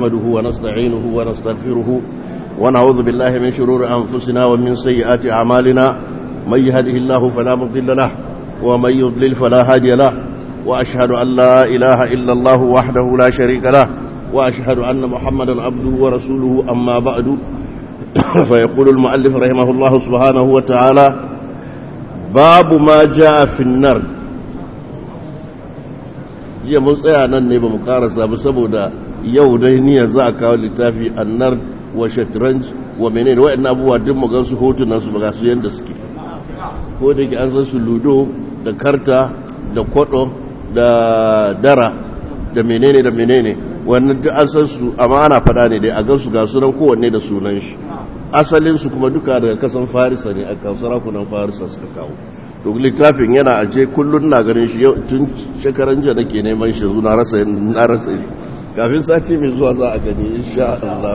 نحمده ونستعينه ونستغفره ونعوذ بالله من شرور أنفسنا ومن سيئات أعمالنا من يهده الله فلا مضل له ومن يضلل فلا هادي له وأشهد أن لا إله إلا الله وحده لا شريك له وأشهد أن محمدا عبده ورسوله أما بعد فيقول المؤلف رحمه الله سبحانه وتعالى باب ما جاء في النرد jiya mun tsaya nan ne ba mu karasa ba saboda yau dai niyyar za a kawo littafi annar wa shatranj wa menene wa'annan abubuwa duk mu gansu hotunan su ba su yanda suke ko da ke an san su ludo da karta da kwado da dara da menene da menene wannan duk an san su amma ana fada ne dai a gansu ga sunan kowanne da sunan shi asalin su kuma duka daga kasan farisa ne a kan sarakunan farisa suka kawo to littafin yana aje kullun na ganin shi tun shekaran jiya nake neman shi na rasa na rasa kafin sati mai zuwa za a gani insha Allah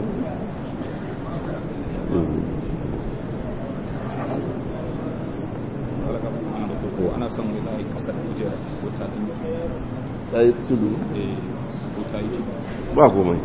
ana son wani zai kasar kujera ko ta ɗin ta yi tudu ko ta yi tudu ba komai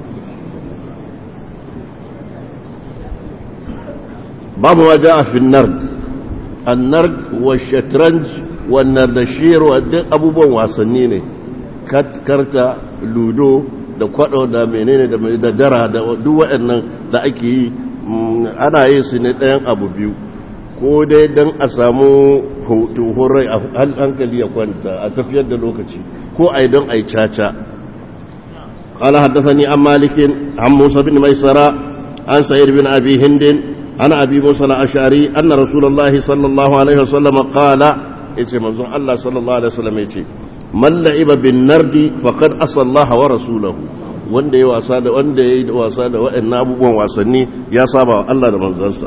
babu ma ja a fin nard annard wa shatranj wa nardashir wa duk abubuwan wasanni ne karta ludo da kwado da menene da dara da duk waɗannan da ake yi ana yi su ne ɗayan abu biyu ko dai don a samu tuhun rai a hankali ya kwanta a tafiyar da lokaci ko a yi don a yi caca قال حدثني عن مالك عن موسى بن ميسرة عن سعيد بن أبي هند عن أبي موسى الأشعري أن رسول الله صلى الله عليه وسلم قال إيش منظوم الله صلى الله عليه وسلم إيش من لعب بالنرد فقد أصى الله ورسوله wanda ya wasa da wanda ya yi wasa da waɗannan abubuwan wasanni ya saba Allah da manzansa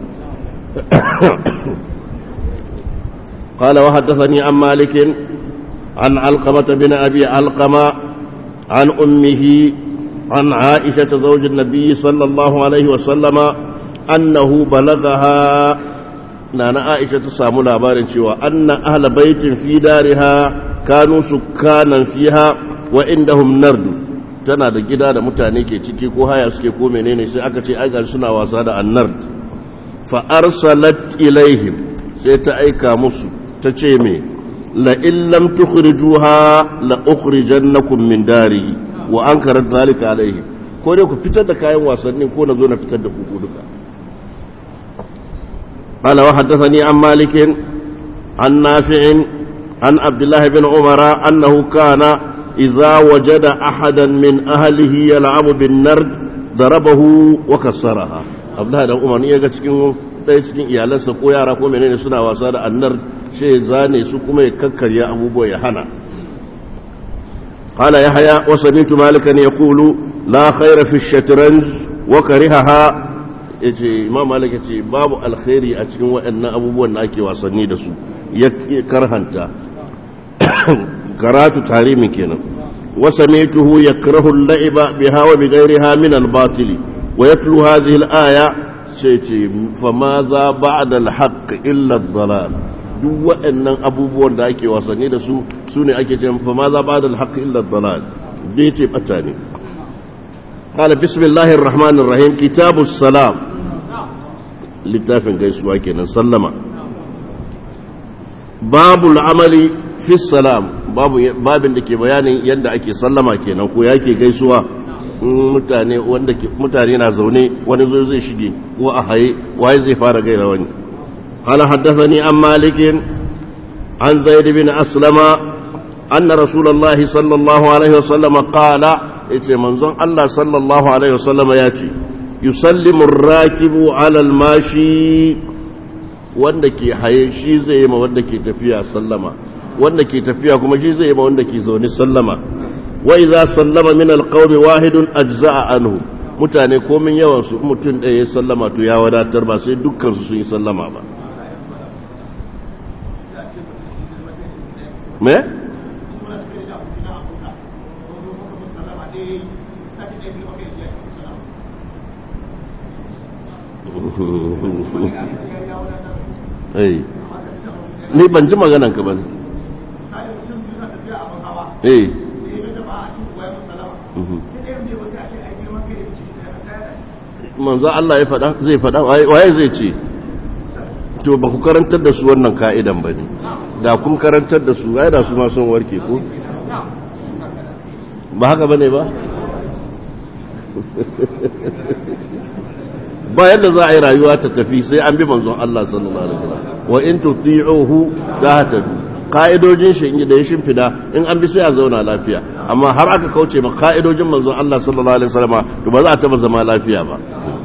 قال وحدثني عن مالك عن علقمة بن أبي علقمة عن أمه عن عائشة زوج النبي صلى الله عليه وسلم أنه بلغها نانا عائشة سامو لابارن شوى أن أهل بيت في دارها كانوا سكانا فيها وعندهم نرد tana da gida da mutane ke ciki ko haya suke ko menene sai aka ce ai suna wasa da annard fa arsalat ilaihim sai ta aika musu ta ce me la in lam tukhrijuha la ukhrijannakum min dari wa ankarat zalika alaihim ko dai ku fitar da kayan wasannin ko na zo na fitar da ku duka قال وحدثني عن مالك عن نافع عن عبد الله بن عمر أنه كان إذا وجد أحدا من أهله يلعب بالنرد ضربه وكسرها عبد الله بن عمر يجا cikin ɗaya cikin iyalansa ko yara ko menene suna wasa da annar sai zane su kuma ya kakkarya abubuwa ya hana قال يحيى وسمعت مالكا يقول لا خير في الشطرنج وكرهها yace imam malik yace babu alkhairi a cikin waɗannan abubuwan da ake wasanni da su ya karhanta karatu tarimin kenan wa samituhu yakrahu al-la'iba biha wa bighayriha min al-batil wa yatlu hadhihi al-aya sai ce fa ma za ba'da al-haqq illa ad-dalal duk waɗannan abubuwan da ake wasanni da su sune ake ce fa ma za ba'da al-haqq illa ad-dalal dai ce bata ne قال بسم الله الرحمن الرحيم كتاب السلام littafin gaisuwa kenan sallama babul amali fi salam babu babin da ke bayanin yadda ake sallama kenan ko yake gaisuwa mutane wanda mutane na zaune wani zo zai shige ko a haye waye zai fara gaira wani قال حدثني عن مالك عن زيد بن أسلم أن رسول الله صلى الله عليه وسلم قال yace manzon Allah sallallahu alaihi wasallam ya ce yusallimu rakibu ala almashi wanda ke haye shi zai yi ma wanda ke tafiya sallama wanda ke tafiya kuma shi zai yi ma wanda ke zaune sallama wa idza sallama min alqawmi wahidun ajza'a anhu mutane komin yawan su mutum ɗaya ya sallama to ya wadatar ba sai dukkan su sun yi sallama ba me ni ban ji maganan ka ba ne eh manzo Allah ya faɗa zai faɗa waye zai ce to ba ku karantar da su wannan ka'idan ba ne da kun karantar da su ai da su ma sun warke ko ba haka bane ba ba yadda za a yi rayuwa ta tafi sai an bi manzon Allah sallallahu alaihi wasallam wa in tuti'uhu tahtadu ka'idojin shi in da ya shimfida in an bi sai a zauna lafiya amma har aka kauce ma ka'idojin manzon Allah sallallahu alaihi wasallam to ba za a taba zama lafiya ba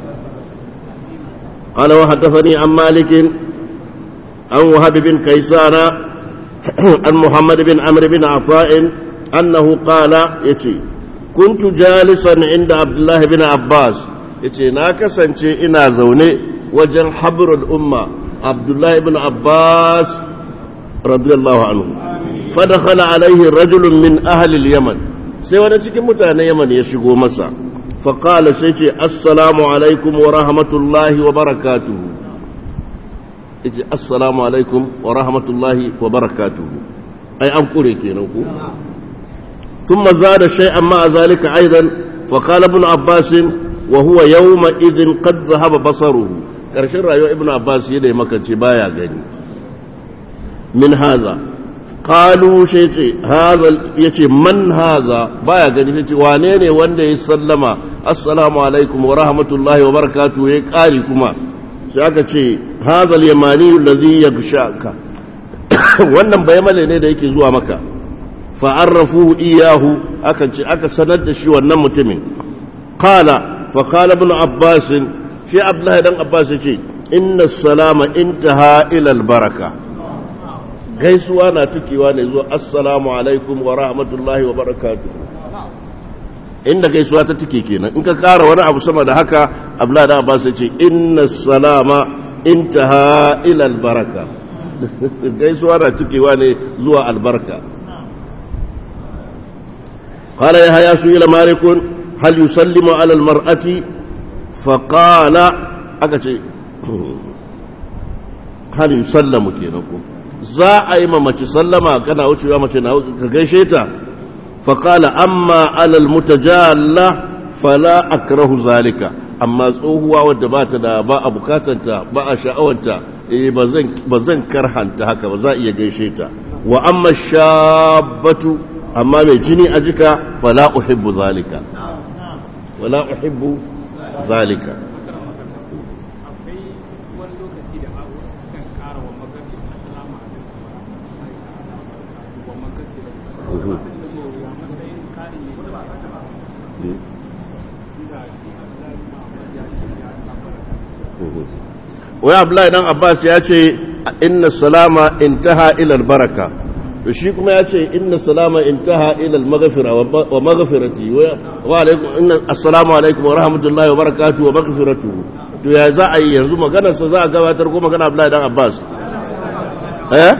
قال وحدثني عن مالك عن وهب بن كيسان عن محمد بن عمرو بن عطاء أنه قال يتي كنت جالسا عند عبد الله بن عباس يتي ناكسا إنا زوني وجن حبر الأمة عبد الله بن عباس رضي الله عنه فدخل عليه رجل من أهل اليمن سيوانا تكي متانا يمن يشيقوا مسا فقال سيتي السلام عليكم ورحمة الله وبركاته yace assalamu alaikum wa rahmatullahi wa barakatuhu ai an kure kenan ku thumma zada shay'an ma zalika aidan fa qala ibn abbas wa huwa yawma idhin qad dhahaba basaruhu karshen rayuwar ibn abbas yayin da ya makance baya gani min hadha qalu shayti hadha yace man hadha baya gani yace wane ne wanda ya sallama assalamu alaikum wa rahmatullahi wa barakatuhu ya kari kuma sai aka ce hazal yamani allazi yaghshaka wannan bayamale ne da yake zuwa maka fa arrafu iyahu aka ce aka sanar da shi wannan mutumin qala fa qala ibn abbas shi abdullahi dan abbas yace inna salama intaha ila albaraka gaisuwa na tukewa ne zuwa assalamu alaikum wa rahmatullahi wa barakatuh inda gaisuwa ta tike kenan in ka kara wani abu sama da haka abdullahi da abbas ya ce inna salama intaha ila albaraka gaisuwa na tikewa ne zuwa albarka قال يحيى سئل مالك هل يسلم على المرأة فقال أكتي هل يسلم كينكم za a yi mamaci sallama kana wucewa mace na ka gaishe ta فقال أما على المتجالة فلا أكره ذلك أما tsohuwa wadda ba ta da ba a bukatanta ba a sha'awanta ba zan karhanta haka ba za a iya gaishe ta wa amma shabbatu amma mai jini a jika fala uhibbu zalika wala uhibbu zalika wai abdullahi dan abbas ya ce inna salama intaha ila albaraka to shi kuma ya ce inna salama intaha ila almaghfira wa maghfirati wa alaikum inna assalamu alaikum wa rahmatullahi wa barakatuhu wa maghfiratuhu to ya za a yi yanzu maganar sa za a gabatar ko magana abdullahi dan abbas eh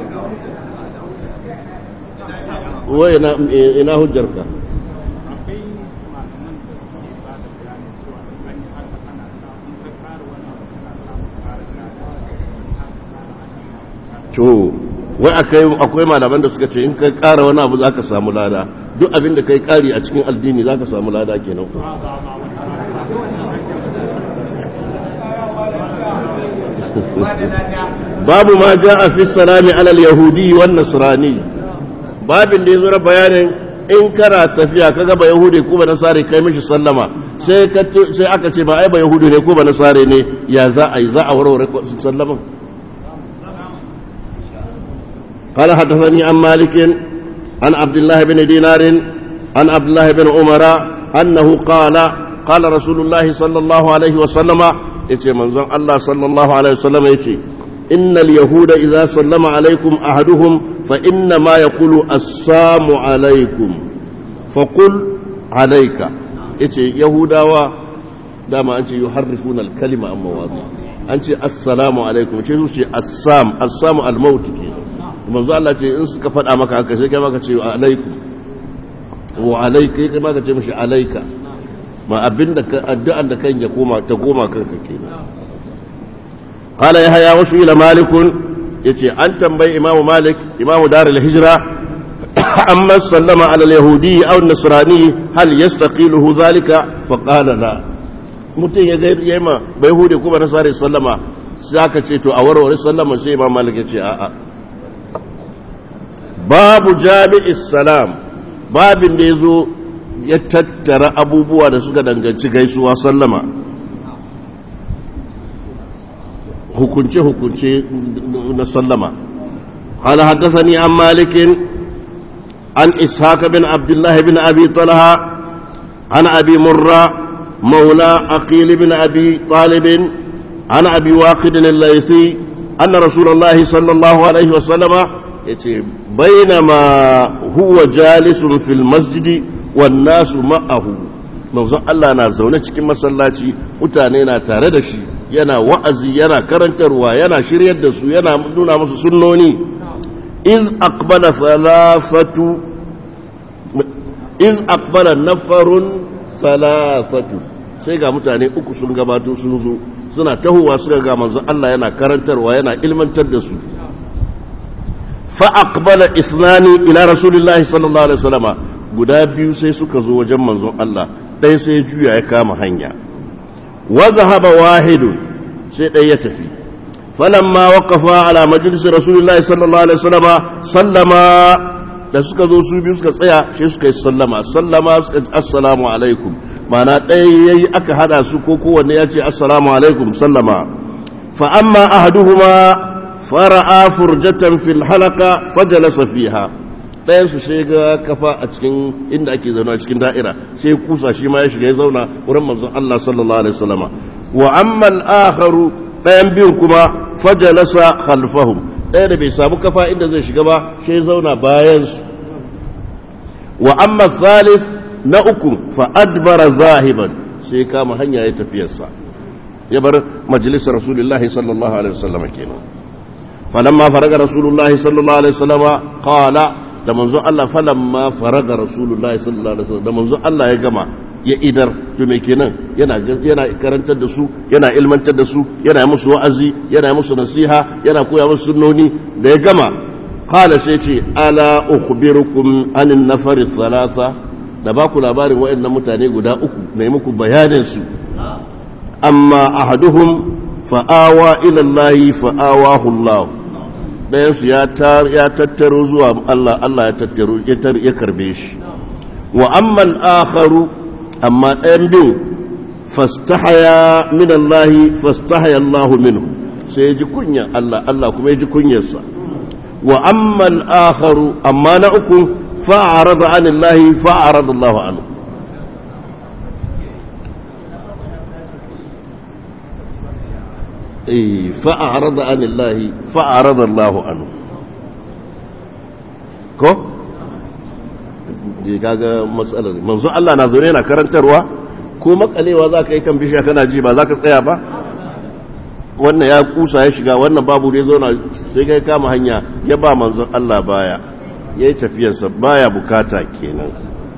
wai ina ina hujjarka to wai akwai malaman da suka ce in kai kara wani abu za ka samu lada duk abin da kai kari a cikin addini za ka samu lada kenan ku babu ma ja a fi salami alal yahudi wan nasrani babin da ya zura bayanin in kana tafiya ka gaba yahudi ko ba nasare kai mishi sallama sai aka ce ba ai ba yahudi ne ko ba nasare ne ya za a yi za a warware sallaman قال حدثني عن مالك عن عبد الله بن دينار عن عبد الله بن عمر أنه قال قال رسول الله صلى الله عليه وسلم يتي منظر الله صلى الله عليه وسلم يتي إن اليهود إذا سلم عليكم أحدهم فإنما يقول السلام عليكم فقل عليك يتي يهودا دام أنت يحرفون الكلمة عن مواضيع أنت السلام عليكم يتي السام السام الموت كده manzo Allah ce in suka faɗa maka haka sai kai maka ce alaikum wa alaika kai maka ce mishi alaika ma abinda addu'an da kan ya koma ta goma kanka kenan qala yahya wa ila malik yace an tambayi imam malik imam darul hijra amma sallama ala al-yahudi aw an-nasrani hal yastaqiluhu dhalika fa qala la mutum ya yi ma bai hude kuma na sare sallama sai aka ce to a warware sallama sai imam malik ya ce a'a babu jami'is salam babin da ya zo ya tattara abubuwa da suka danganci gaisuwa sallama hukunce-hukunce na sallama قال حدثني عن مالك عن إسحاق بن عبد الله بن أبي طلحة عن أبي مرة مولى أقيل بن أبي طالب عن أبي واقد الليثي أن رسول الله صلى الله عليه وسلم بينما هو جالس في المسجد والناس معه manzon Allah na zaune cikin masallaci mutane na tare da shi yana wa'azi yana karantarwa yana shiryar da su yana nuna musu sunnoni iz aqbala thalathatu iz aqbala nafarun thalathatu sai ga mutane uku sun gabato sun zo suna tahowa suka ga manzon Allah yana karantarwa yana ilmantar da su fa aqbala isnani ila rasulillahi sallallahu alaihi wasallama guda biyu sai suka zo wajen manzon Allah ɗaya sai juya ya kama hanya wa zahaba wahidun sai ɗaya ya tafi falamma waqafa ala majlis rasulillahi sallallahu alaihi wasallama sallama da suka zo su biyu suka tsaya sai suka yi sallama sallama suka ce assalamu alaikum mana ɗaya yayi aka hada su ko kowanne ya ce assalamu alaikum sallama fa amma ahaduhuma fara'a furjatan fil halaka fajalasa fiha ɗayan su sai ga kafa a cikin inda ake zauna cikin da'ira sai kusa shi ma ya shiga ya zauna wurin manzon Allah sallallahu alaihi wasallama wa amma al-akharu ɗayan biyun kuma fajalasa khalfahum ɗaya da bai samu kafa inda zai shiga ba sai ya zauna bayan su wa amma thalith na uku fa adbara zahiban sai kama hanya ya tafiyarsa ya bar majalisar rasulullahi sallallahu alaihi wasallama kenan falamma faraga rasulullahi sallallahu alaihi wasallama qala da manzo Allah falamma faraga rasulullahi sallallahu alaihi wasallam da manzo Allah ya gama ya idar to me kenan yana yana karantar da su yana ilmantar da su yana musu wa'azi yana musu nasiha yana koya musu sunnoni da ya gama qala sai ce ala ukhbirukum anin nafari thalatha da ba ku labarin waɗannan mutane guda uku na yi muku bayanin su amma ahaduhum fa'awa ila Allah fa'awahu Allah ɗayansu ya tattaro zuwa Allah Allah ya tattaro ya karbe shi wa ammal akharu amma ɗayan bin fastahaya min Allah fastahaya Allah minhu sai ya ji kunya Allah Allah kuma ya ji kunyarsa wa ammal akharu amma na uku fa'arada an Allah fa'arada Allah anhu فأعرض عن الله فأعرض الله عنه ko kaga matsalar manzo Allah na zaune yana karantarwa ko makalewa za ka yi kan bishiya kana ji ba za ka tsaya ba wannan ya kusa ya shiga wannan babu da ya zauna sai kai kama hanya ya ba manzon Allah baya ya yi tafiyarsa baya bukata kenan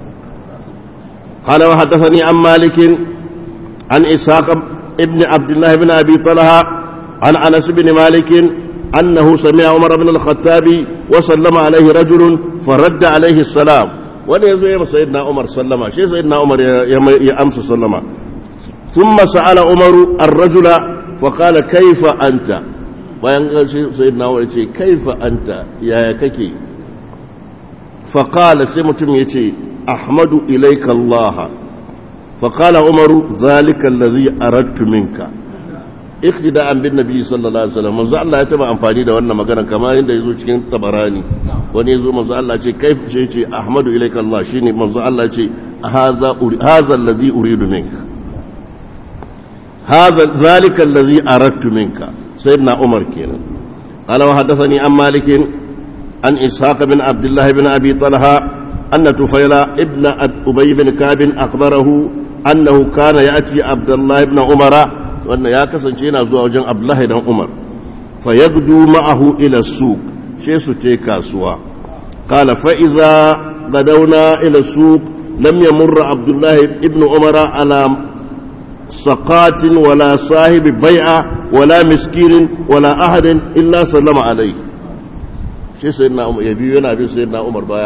قال وحدثني عن مالك عن إسحاق ابن عبد الله بن أبي طلحة عن أنس بن مالك أنه سمع عمر بن الخطاب وسلم عليه رجل فرد عليه السلام wani ya zo ya sayidina umar sallama shi sayidina umar ya amsa sallama ثم سأل عمر الرجل فقال كيف أنت bayan sayyidina umar ce kaifa anta yaya kake faqala sai mutum yace ahmadu ilayka allah faqala umaru zalika allazi aradtu minka iktida'an bin nabi sallallahu alaihi wasallam manzo Allah ya taba amfani da wannan magana kamar yadda yazo cikin tabarani wani yazo manzo Allah ce kai ce ce ahmadu ilayka Allah shine manzo Allah ce hadha hadha alladhi uridu minka hadha zalika alladhi aradtu minka sayyidina Umar kenan qala wa hadathani an malik an ishaq bin abdullah bin abi talha أن تفيل ابن أبي بن كعب أخبره أنه كان يأتي عبد الله بن عمر wannan ya kasance yana zuwa wajen abdullahi dan umar fa yagdu ma'ahu ila suq she su te kasuwa qala fa idza gadawna ila suq lam yamur abdullahi ibn umar ala saqatin wala sahibi bai'a wala miskinin wala ahadin illa sallama alayhi shi sayyidina umar ya biyo yana bin sayyidina umar baya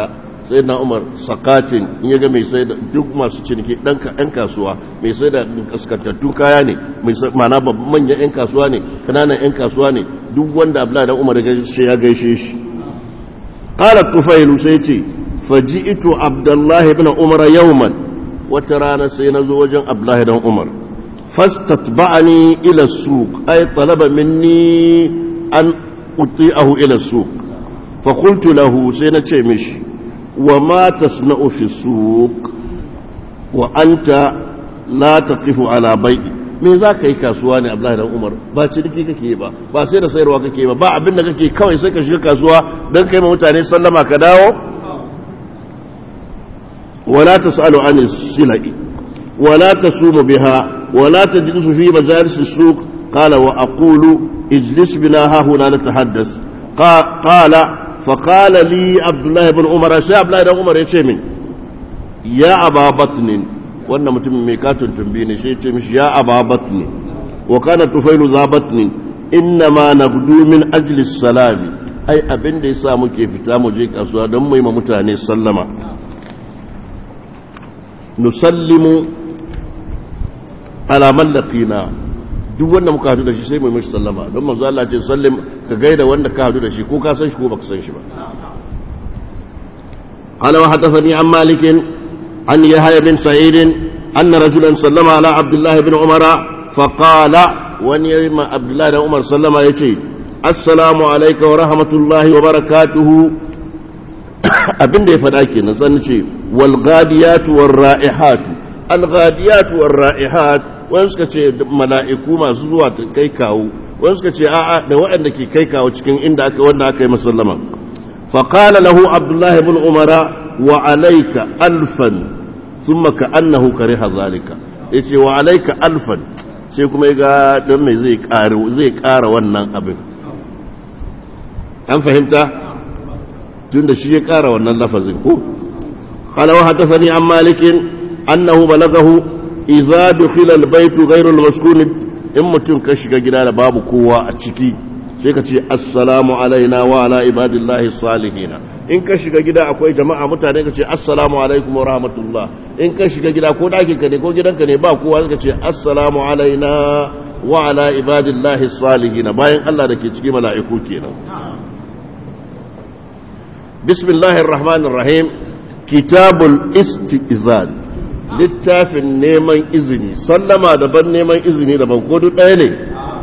sai na umar sakatin in ya ga mai sai da duk masu ciniki ɗan kasuwa mai sai da kaskantattun kaya ne mana manyan 'yan kasuwa ne kananan 'yan kasuwa ne duk wanda abu da umar ya gaishe shi ƙalar tufailu sai ce faji ito abdullahi bin umar yauman wata rana sai na zo wajen abdullahi dan umar fastat ba'ani ila suq ay talaba minni an uti'ahu ila suq fa qultu lahu sai na ce mishi wa ma tasna'u fi suq wa anta la taqifu ala bai'i me za ka yi kasuwa ne abdullahi dan umar ba ciniki kake ba ba sai da sayarwa kake ba ba abin da kake kawai sai ka shiga kasuwa don kai ma mutane sallama ka dawo wala tasalu an silai wala tasumu biha wala tajlisu fi majalis as-suq qala wa aqulu ijlis bina ha huna natahaddas qala fa qala li abdullahi ibn umar sai abdullahi dan umar ya ce min ya aba batnin wannan mutumin mai katon tumbi ne sai ce mishi ya aba batni wa kana tufailu za batni inna ma nabdu min ajli salami ai abin da yasa muke fita mu je kasuwa don mu yi ma mutane sallama nusallimu ala man laqina duk wanda muka hadu da shi sai mu yi mishi sallama don manzo Allah ce sallim ka gaida wanda ka hadu da shi ko ka san shi ko baka san shi ba قال وحدثني عن مالك عن يحيى بن سعيد أن رجلا سلم على عبد الله بن عمر فقال ونيم عبد الله بن عمر سلم يتي السلام عليك ورحمة الله وبركاته abin da ya faɗa ke nan san ce walgadiyatu warra'ihatu algadiyatu warra'ihat wani suka ce mala'iku masu zuwa kai kawo wani suka ce a'a da waɗanda ke kai kawo cikin inda aka wanda aka yi masallama faqala lahu abdullahi ibn umara wa alayka alfan thumma ka'annahu kariha zalika yace wa alayka alfan sai kuma ga dan mai zai ƙara zai ƙara wannan abin an fahimta tunda shi ya ƙara wannan lafazin ko qala wa hadathani an malik annahu balagahu idza dukhila albayt ghayru almaskun in mutum ka shiga gida da babu kowa a ciki sai ka ce assalamu alaina wa ala ibadillahi salihin in ka shiga gida akwai jama'a mutane ka ce assalamu alaikum wa rahmatullah in ka shiga gida ko ɗakin ka ne ko gidanka ne ba kowa ka ce assalamu alaina wa ala ibadillahi salihin bayan Allah da ke cikin mala'iku kenan bismillahir rahmanir rahim kitabul istizan littafin neman izini sallama daban neman izini daban ko duk ɗaya ne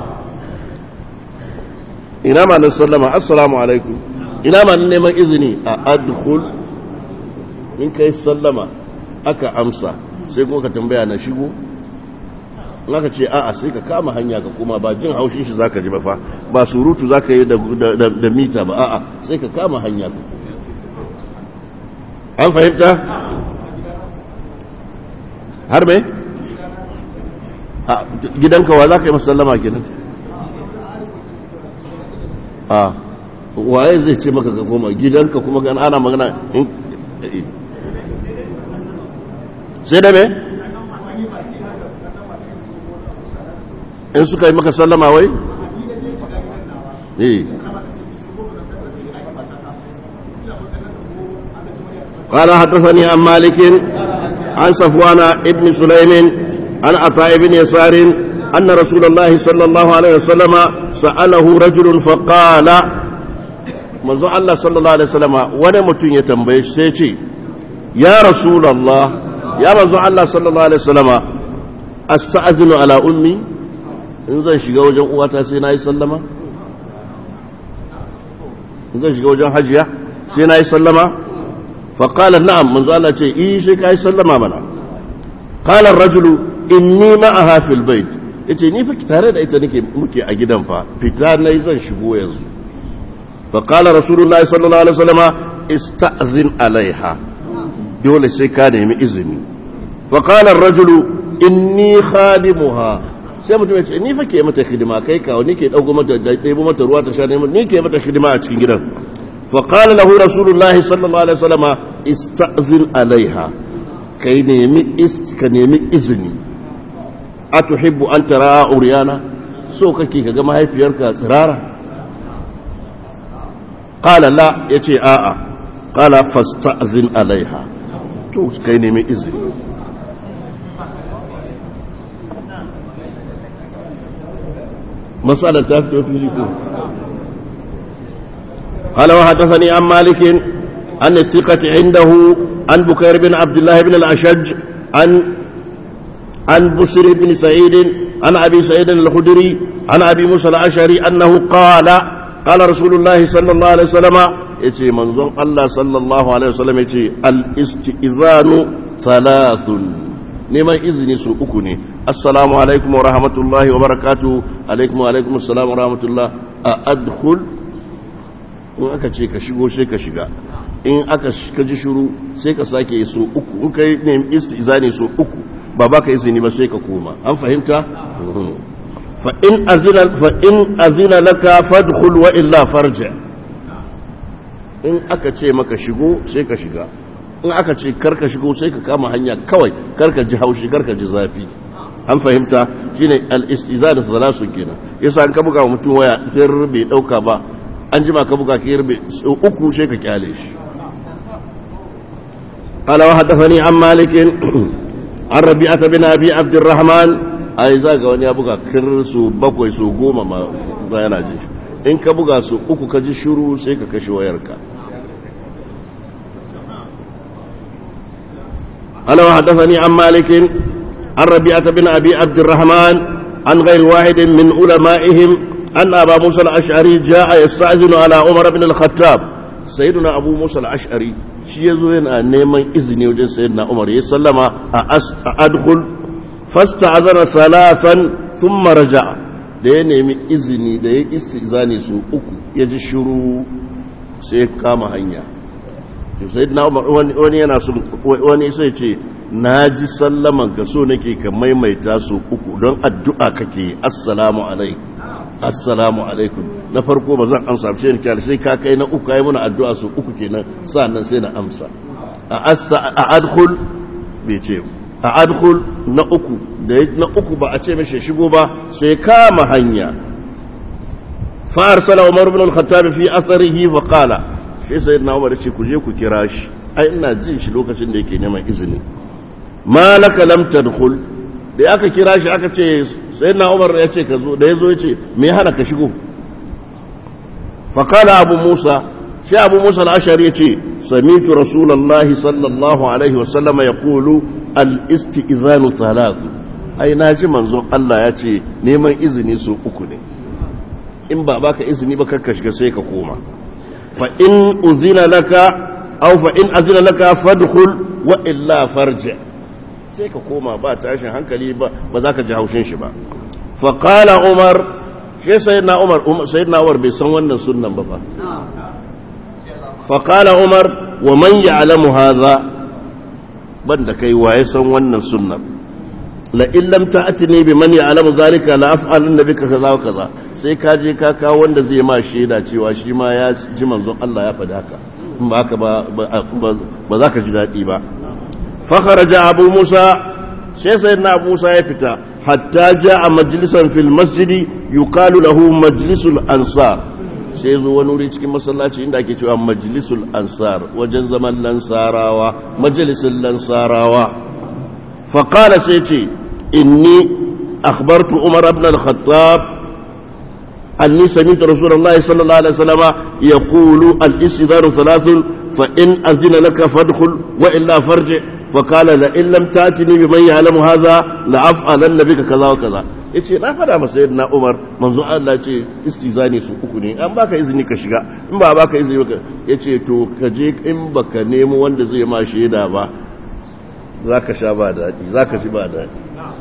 ina ma nan sallama assalamu alaikum ina ma neman izini a adkhul in kai sallama aka amsa sai kuma ka tambaya na shigo in aka ce a'a sai ka kama hanya ka kuma ba jin haushin shi zaka ji ba fa ba surutu zaka yi da, da, mita ba a'a sai ka kama hanya ka an fahimta har me gidanka wa zaka yi masallama kenan a waye zai ce maka ka koma gidanka kuma gan ana magana sai da me in suka yi maka sallama wai eh قال حدثني عن مالك عن صفوان ابن سليم عن عطاء بن يسار أن رسول الله صلى الله عليه وسلم سأله رجل فقال manzo Allah sallallahu alaihi wasallam wani mutum ya tambaye shi sai ce ya rasulullah ya manzo Allah sallallahu alaihi wasallam asta'zinu ala ummi in zan shiga wajen uwata sai nayi sallama in zan shiga wajen hajiya sai nayi sallama fa qala na'am manzo Allah ce eh sai kai sallama mana qala ar-rajulu inni ma'aha fil bait yace ni fa tare da ita nake muke a gidan fa fita nayi zan shigo yanzu فقال رسول الله صلى الله عليه وسلم استأذن عليها دول سيكان من إذني فقال الرجل إني خادمها sai mutum ya ce ni fa ke mata hidima kai kawo ni ke dauko mata da ɗebo mata ruwa ta sha ne ni ke mata hidima a cikin gidan fa qala lahu rasulullahi sallallahu alaihi wasallam ista'zin alaiha kai nemi ka nemi izini atuhibbu an tara uryana so kake kaga mahaifiyarka tsirara قال لا يتي آآ qala fasta'zin alaiha to kai ne mai izini مسألة تفتو فيكم قال وحدثني عن مالك عن الثقة عنده عن بكير بن عبد الله بن الأشج عن عن بشر بن سعيد عن أبي سعيد الخدري عن أبي موسى الأشعري أنه قال قال رسول الله صلى الله عليه وسلم يتي منظوم الله صلى الله عليه وسلم يتي الاستئذان ثلاث neman izini su uku ne assalamu alaikum wa rahmatullahi wa barakatu alaikum wa alaikum assalam wa rahmatullah a adkhul in aka ce ka shigo sai ka shiga in aka ka ji shuru sai ka sake yi so uku in kai nemi istizani so uku ba baka izini ba sai ka koma an fahimta fa in azina fa in azina laka fadkhul wa illa farja in aka ce maka shigo sai ka shiga in aka ce karka shigo sai ka kama hanya kawai karka ji haushi karka ji zafi an fahimta shine al-istiza da salasu kenan yasa an ka buga wa mutum waya sai rube dauka ba an jima ka buga ki rube uku sai ka kyale shi قال وحدثني عن مالك عن ربيعة بن أبي عبد الرحمن أي زاغ wani ya buga kir su bakwai su goma ma za yana jin shi in ka buga su uku ka ji shiru sai ka kashe wayarka قال وحدثني عن مالك عن ربيعة بن أبي عبد الرحمن عن غير واحد من علمائهم أن أبا موسى الأشعري جاء يستأذن على عمر بن الخطاب سيدنا أبو موسى الأشعري shi ya zo yana neman izini wajen sayyidina Umar ya sallama a adkhul fasta'azana salasan thumma raja'a da ya nemi izini da ya istizani su uku ya ji shiru sai ya kama hanya sayyidina Umar wani yana so wani sai ce na ji sallaman ka so nake ka maimaita su uku don addu'a kake assalamu alaikum assalamu alaikum na farko ba zan amsa ce ni kyale sai ka kai na uku kai muna addu'a su uku kenan sannan sai na amsa a asta a adkhul bai ce a adkhul na uku da na uku ba a ce mishi shigo ba sai kama hanya fa arsala umar ibn al-khattab fi atharihi fa qala sai sayyidina umar ce ku je ku kira shi ai ina jin shi lokacin da yake neman izini malaka lam tadkhul da aka kira shi aka ce sayyidina umar ya ce ka zo da yazo ya ce me hana ka shigo فقال أبو موسى شيء أبو موسى الأشعري يتي سميت رسول الله صلى الله عليه وسلم يقول الاستئذان ثلاث أي ناجي منزو الله يتي نيما إذني سو أكني إن باباك إذني بك كشك سيك كوما فإن أذن لك أو فإن أذن لك فادخل وإلا فرجع سيك كوما با تاشن هنكلي با بذاك جهوشين شبا فقال عمر shi sayyidina Umar sayyidina Umar bai san wannan sunnan ba fa fa qala Umar wa man ya'lamu hadha banda kai waye san wannan sunnan la in lam ta'tini bi man ya'lamu zalika la af'alun bika kaza wa kaza sai ka je ka kawo wanda zai ma shaida cewa shi ma ya ji manzon Allah ya faɗi haka in ba haka ba ba za ka ji daɗi ba fa kharaja abu musa sai sayyidina abu musa ya fita حتى جاء مجلسا في المسجد يقال له مجلس الأنصار sai zo wani wuri cikin masallaci inda ake cewa majlisul ansar wajen zaman lansarawa majalisun lansarawa faƙala sai ce inni akhbartu umar ibn al-khattab anni sami'tu rasulullahi sallallahu alaihi wasallam yaqulu al-istidharu thalathun fa in azina laka fadkhul wa illa farji فقال لئن لم تاتني بمن يعلم هذا لافعلن بك كذا وكذا yace na fada masa sayyidina Umar manzo Allah ce istizani su uku ne an baka izini ka shiga in ba baka izini ba yace to ka je in baka nemo wanda zai ma shaida ba zaka sha ba dadi zaka ji ba dadi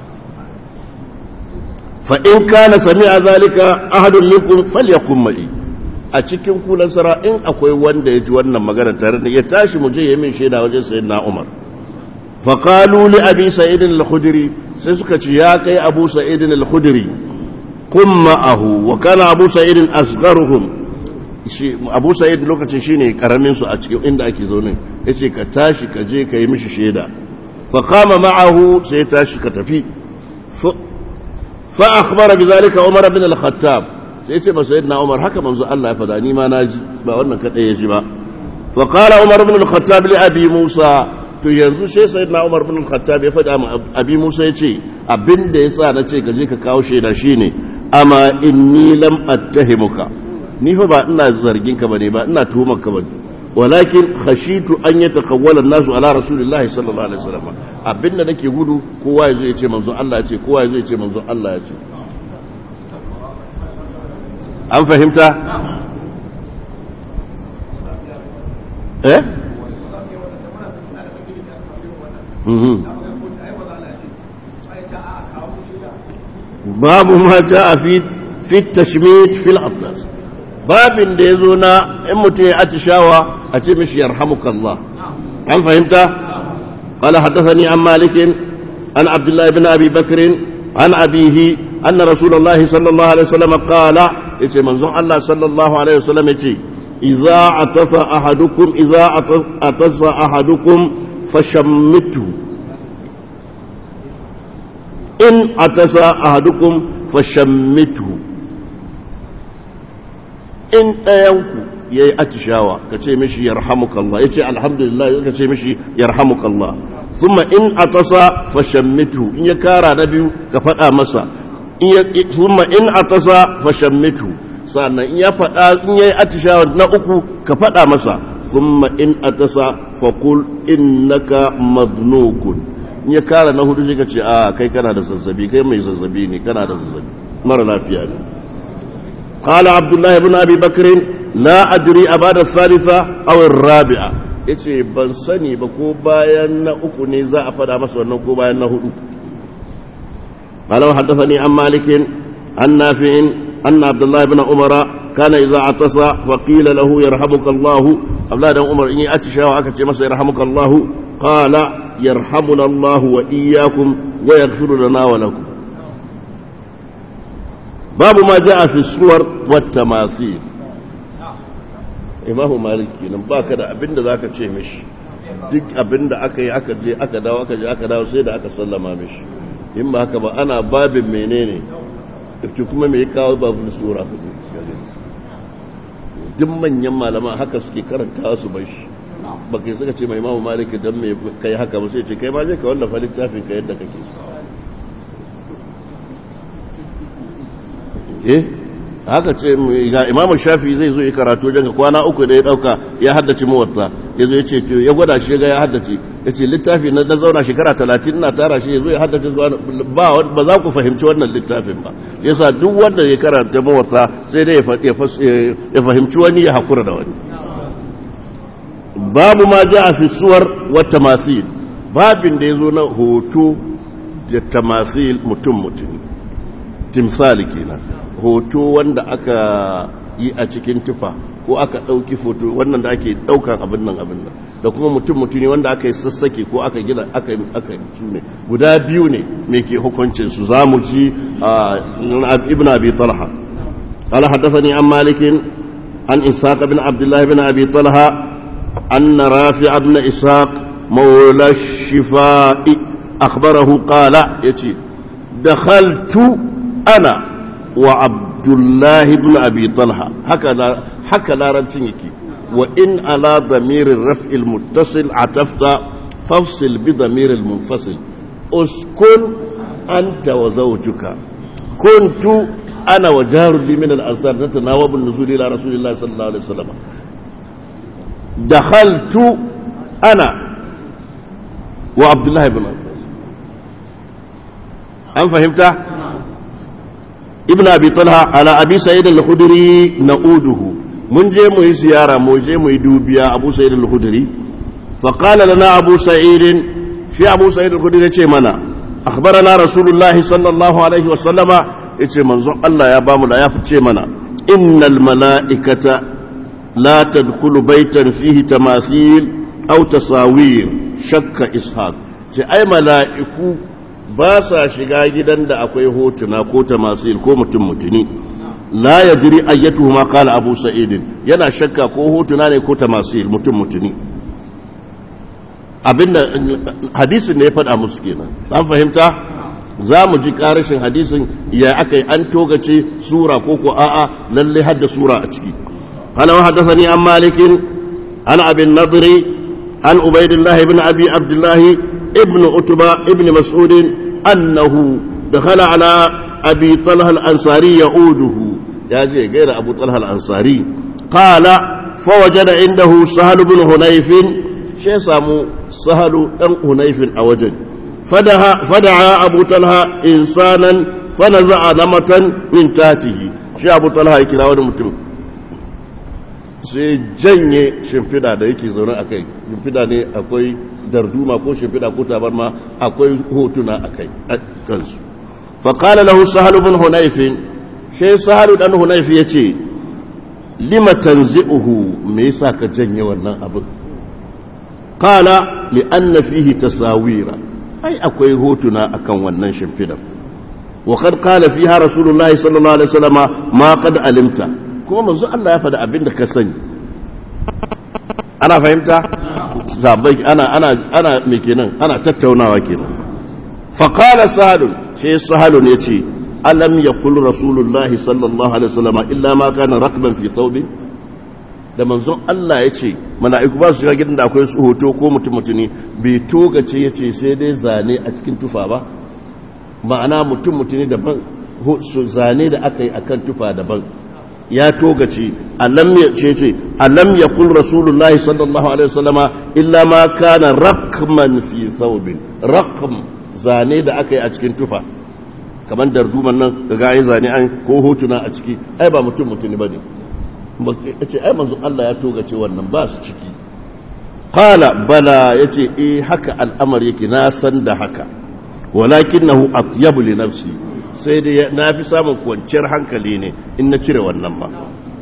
fa in kana sami'a zalika ahadun minkum falyakun ma'i a cikin kulan sara in akwai wanda ya ji wannan magana tare da ya tashi mu je ya min shaida wajen sayyidina Umar فقالوا لأبي سعيد الخدري سيسكت يا كي أبو سعيد الخدري قم معه وكان أبو سعيد أصغرهم أبو سعيد لوكا شيني كرمين سو أتكي عند أكي زوني يتي كتاشي كجي كي مشي شيدا فقام معه سيتاشي كتفي ف... فأخبر بذلك عمر بن الخطاب سيتي سيدنا عمر هكا منزو الله يفداني ما ناجي با wannan kada ya ji ba wa qala umar ibn al-khattab li abi musa to yanzu sai sayyidina umar ibn al-khattab ya faɗa ma abi musa yace abinda yasa na ce ka je ka kawo shaida shine amma inni lam attahimuka ni fa ba ina zargin ka bane ba ina tuhumar ka bane walakin khashitu an yatakawwala an-nasu ala rasulillahi sallallahu alaihi wasallam abinda nake gudu kowa yazo ya ce manzo Allah ya ce kowa yazo ya ce manzo Allah ya ce an fahimta eh babu ma a fi fi tashmit fil atlas babin da yazo na in mutum ya atishawa a ce mishi yarhamukallah an fahimta قال حدثني عن مالك عن عبد الله بن ابي بكر عن ابيه ان رسول الله صلى الله عليه وسلم قال يتي منزون الله صلى الله عليه وسلم يتي اذا عطس احدكم اذا عطس احدكم فشمته in atasa ahadukum fashammituhu in ɗayanku ya yi atishawa ka ce mishi yarhamukallah ya ce alhamdulillah ka ce mishi yarhamukallah thumma in atasa fashammituhu in ya kara na biyu ka faɗa masa thumma in atasa fashammituhu sannan in ya faɗa in ya yi atishawa na uku ka faɗa masa thumma in atasa faqul innaka madnukun in ya kara na hudu sai ka ce a kai kana da zazzabi kai mai zazzabi ne kana da zazzabi mara lafiya ne قال عبد الله بن ابي بكر لا ادري ابعد الثالثه او الرابعه yace ban sani ba ko bayan na uku ne za a fada masa wannan ko bayan na hudu قال وحدثني عن مالك عن نافع أن عبد الله بن عمر كان إذا عطس فقيل له يرحمك الله عبد الله بن عمر إني أتشى وأكت مسا يرحمك الله قال يرحمنا الله وإياكم ويغفر لنا ولكم باب ما جاء في الصور والتماثيل imamu maliki nan ba ka da abinda za ka ce mishi duk abinda aka yi aka je aka dawo aka je aka dawo sai da aka sallama mishi in ba haka ba ana babin menene ki kuma mai kawo babin sura duk manyan malama haka suke karanta su bai shi ba kai suka ce mai imamu maliki don mai kai haka ba sai ce kai ma je ka wallafa littafin ka yadda kake so eh haka ce ga imamu shafi zai zo yi karatu wajen kwana uku da ya dauka ya haddace muwatta ya zo ya ce ya gwada shi ga ya haddace ya ce littafi na na zauna shekara talatin na tara shi ya zo ya haddace zuwa ba ba za ku fahimci wannan littafin ba yasa duk wanda ya karanta muwatta sai dai ya fahimci wani ya hakura da wani babu ma ja fi suwar wa tamasil babin da ya zo na hoto da tamasil mutum mutum timsali kenan hoto wanda aka yi a cikin tufa ko aka ɗauki foto wannan da ake ɗaukan abin nan abin nan da kuma mutum mutune wanda aka yi sassake ko aka gina aka yi aka yi ne guda biyu ne me ke hukuncin su za mu ji ibn abi talha قال حدثني عن مالك عن إسحاق بن عبد الله بن أبي طلحة أن رافع بن إسحاق مولى الشفاء أخبره قال يتي دخلت أنا وعبد الله بن أبي طلحة هكذا هكذا رنتينك وإن على ضمير الرفع المتصل عطفت فافصل بضمير المنفصل اسكن أنت وزوجك كنت أنا وجار لي من الأنصار نتناوب النزول إلى رسول الله صلى الله عليه وسلم دخلت أنا وعبد الله بن عباس أم فهمت؟ ابن أبي طلحة على أبي سعيد الخدري نعوده من جي مي زيارة مو جي مي دوبيا أبو سعيد الخدري فقال لنا أبو سعيد في أبو سعيد الخدري منا أخبرنا رسول الله صلى الله عليه وسلم yace manzon Allah ya bamu da ya fice mana innal mala'ikata la tadkhulu baytan fihi tamathil aw tasawir shakka ishaq ce ai mala'iku ba sa shiga gidan da akwai hotuna ko tamasil ko mutum mutuni la yadri ayyatuhu ma qala abu sa'id yana shakka ko hotuna ne ko tamasil mutum mutuni abinda hadisin ne ya faɗa musu kenan an fahimta za mu ji ƙarashin hadisin ya aka yi an togace sura ko ko a'a lalle hadda sura a ciki قال وحدثني عن مالك عن أبي النضر عن عبيد الله بن أبي عبد الله ابن أتبى ابن مسعود أنه دخل على أبي طلحة الأنصاري يعوده يا جي غير أبو طلحة الأنصاري قال فوجد عنده سهل بن هنيف شيء سامو سهل بن هنيف أوجد فدعا, فدعا أبو طلحة إنسانا فنزع نمة من تاته شيء أبو طلحة يكلا ونمتم sai janye shimfida da yake zaune a kai shimfida ne akwai darduma ko shimfida ko tabarma akwai hotuna a kai kansu faƙala lahu sahalu bin hunaifin sai sahalu dan hunaifi ya ce lima tanzi'uhu me yasa ka janye wannan abin qala li anna fihi tasawira ai akwai hotuna akan wannan shimfidar wa qad qala fiha rasulullahi sallallahu alaihi wasallama ma qad alimta kuma manzo Allah ya faɗa abin da ka sani ana fahimta sabai ana ana ana me kenan ana tattaunawa kenan fa qala sahal sai sahal ne ce alam yaqul rasulullahi sallallahu alaihi wasallam illa ma kana rakban fi thawbi da manzon Allah ya ce mala'iku ba su shiga gidan da akwai su hoto ko mutum mutuni bai togace ya ce sai dai zane a cikin tufa ba ma'ana mutum mutuni daban zane da aka yi akan tufa daban ya togace alam ya ce ce alam ya kul rasulullahi sallallahu alaihi wasallama illa ma kana rakman fi thawbin rakm zane da aka yi a cikin tufa kamar darduman nan daga ai zane an ko hotuna a ciki ai ba mutum mutuni bane ce ai manzo Allah ya togace wannan ba su ciki qala bala yace eh haka al'amari yake na san da haka walakinahu atyabu li nafsi sai dai na fi samun kwanciyar hankali ne in na cire wannan ba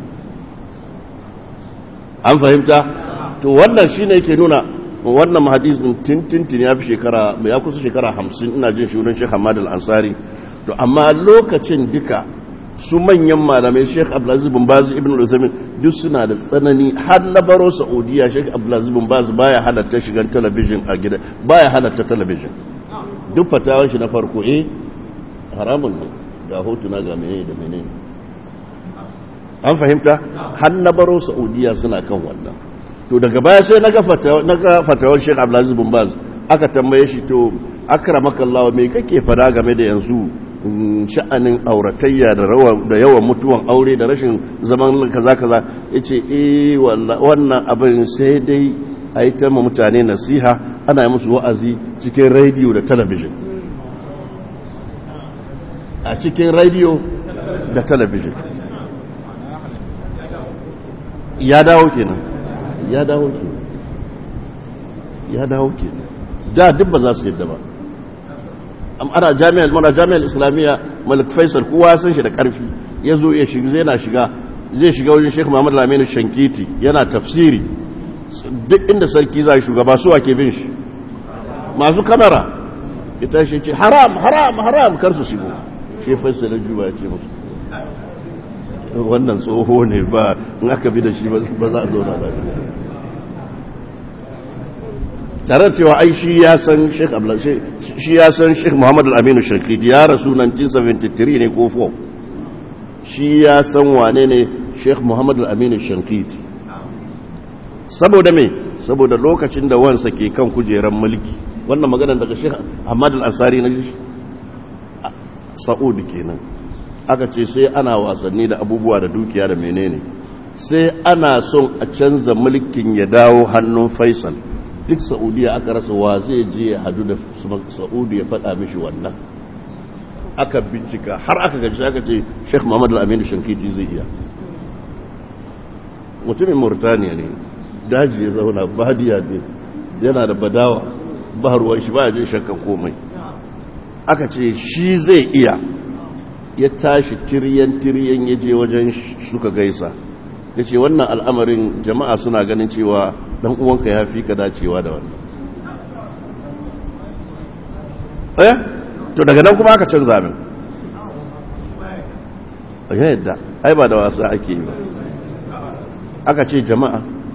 an fahimta to wannan shine yake nuna wannan hadisin tintintin ya fi shekara ya kusa shekara hamsin ina jin shurin Sheikh Hamad al-Ansari to amma lokacin duka su manyan malamai Sheikh Abdulaziz bin Baz ibn al duk suna da tsanani har na baro Saudiya Sheikh Abdulaziz bin Baz baya halatta shigan talabijin a gida baya halatta talabijin duk fatawan shi na farko eh haramun ne ga hotuna ga menene da menene an fahimta har na baro Saudiya suna kan wannan to daga baya sai naga fatawa naga fatawar Sheikh Abdulaziz bin Baz aka tambaye shi to akramakallahu me kake fada game da yanzu sha'anin auratayya da da yawan mutuwan aure da rashin zaman kaza kaza yace eh wannan abin sai dai a yi ta mutane nasiha ana yi musu wa'azi cikin rediyo da talabijin a cikin rediyo da talabijin ya dawo kenan ya dawo kenan ya dawo kenan da duk ba za su yadda ba ana jami'ar mana jami'ar islamiyya malik faisal kowa san shi da karfi ya zo ya shiga zai na shiga zai shiga wajen sheikh muhammad lamini shankiti yana tafsiri duk inda sarki za shugaba su ake bin shi masu kamera ita shi ce haram haram haram kar su shigo shi faisal juba ya ce musu wannan tsoho ne ba in aka bi da shi ba za a zauna ba tare da cewa ai shi ya san Sheikh Abdul shi ya san Sheikh Muhammad Al-Amin Shakiti ya rasu 1973 ne ko 4 shi ya san wane ne Sheikh Muhammad Al-Amin Shakiti saboda me saboda lokacin da wansa ke kan kujeran mulki wannan maganar daga Sheikh Ahmad Al-Ansari na Saud kenan aka ce sai ana wasanni da abubuwa da dukiya da menene sai ana son a canza mulkin ya dawo hannun Faisal duk saudiya aka rasa wa zai je ya hadu da saudi ya faɗa mishi wannan aka bincika har aka gaji aka ce sheikh muhammadu aminu shankiti zai iya mutumin murtaniya ne daji ya zauna badiya ne yana da badawa ba ruwan shi ba jin shakkan komai aka ce shi zai iya ya tashi tiryan-tiryan ya je wajen suka gaisa ya ce wannan al'amarin jama'a suna ganin cewa dan uwanka ya fi ka dacewa da wannan eh to daga nan kuma aka canza min ya yadda ai ba da wasa ake yi ba aka ce jama'a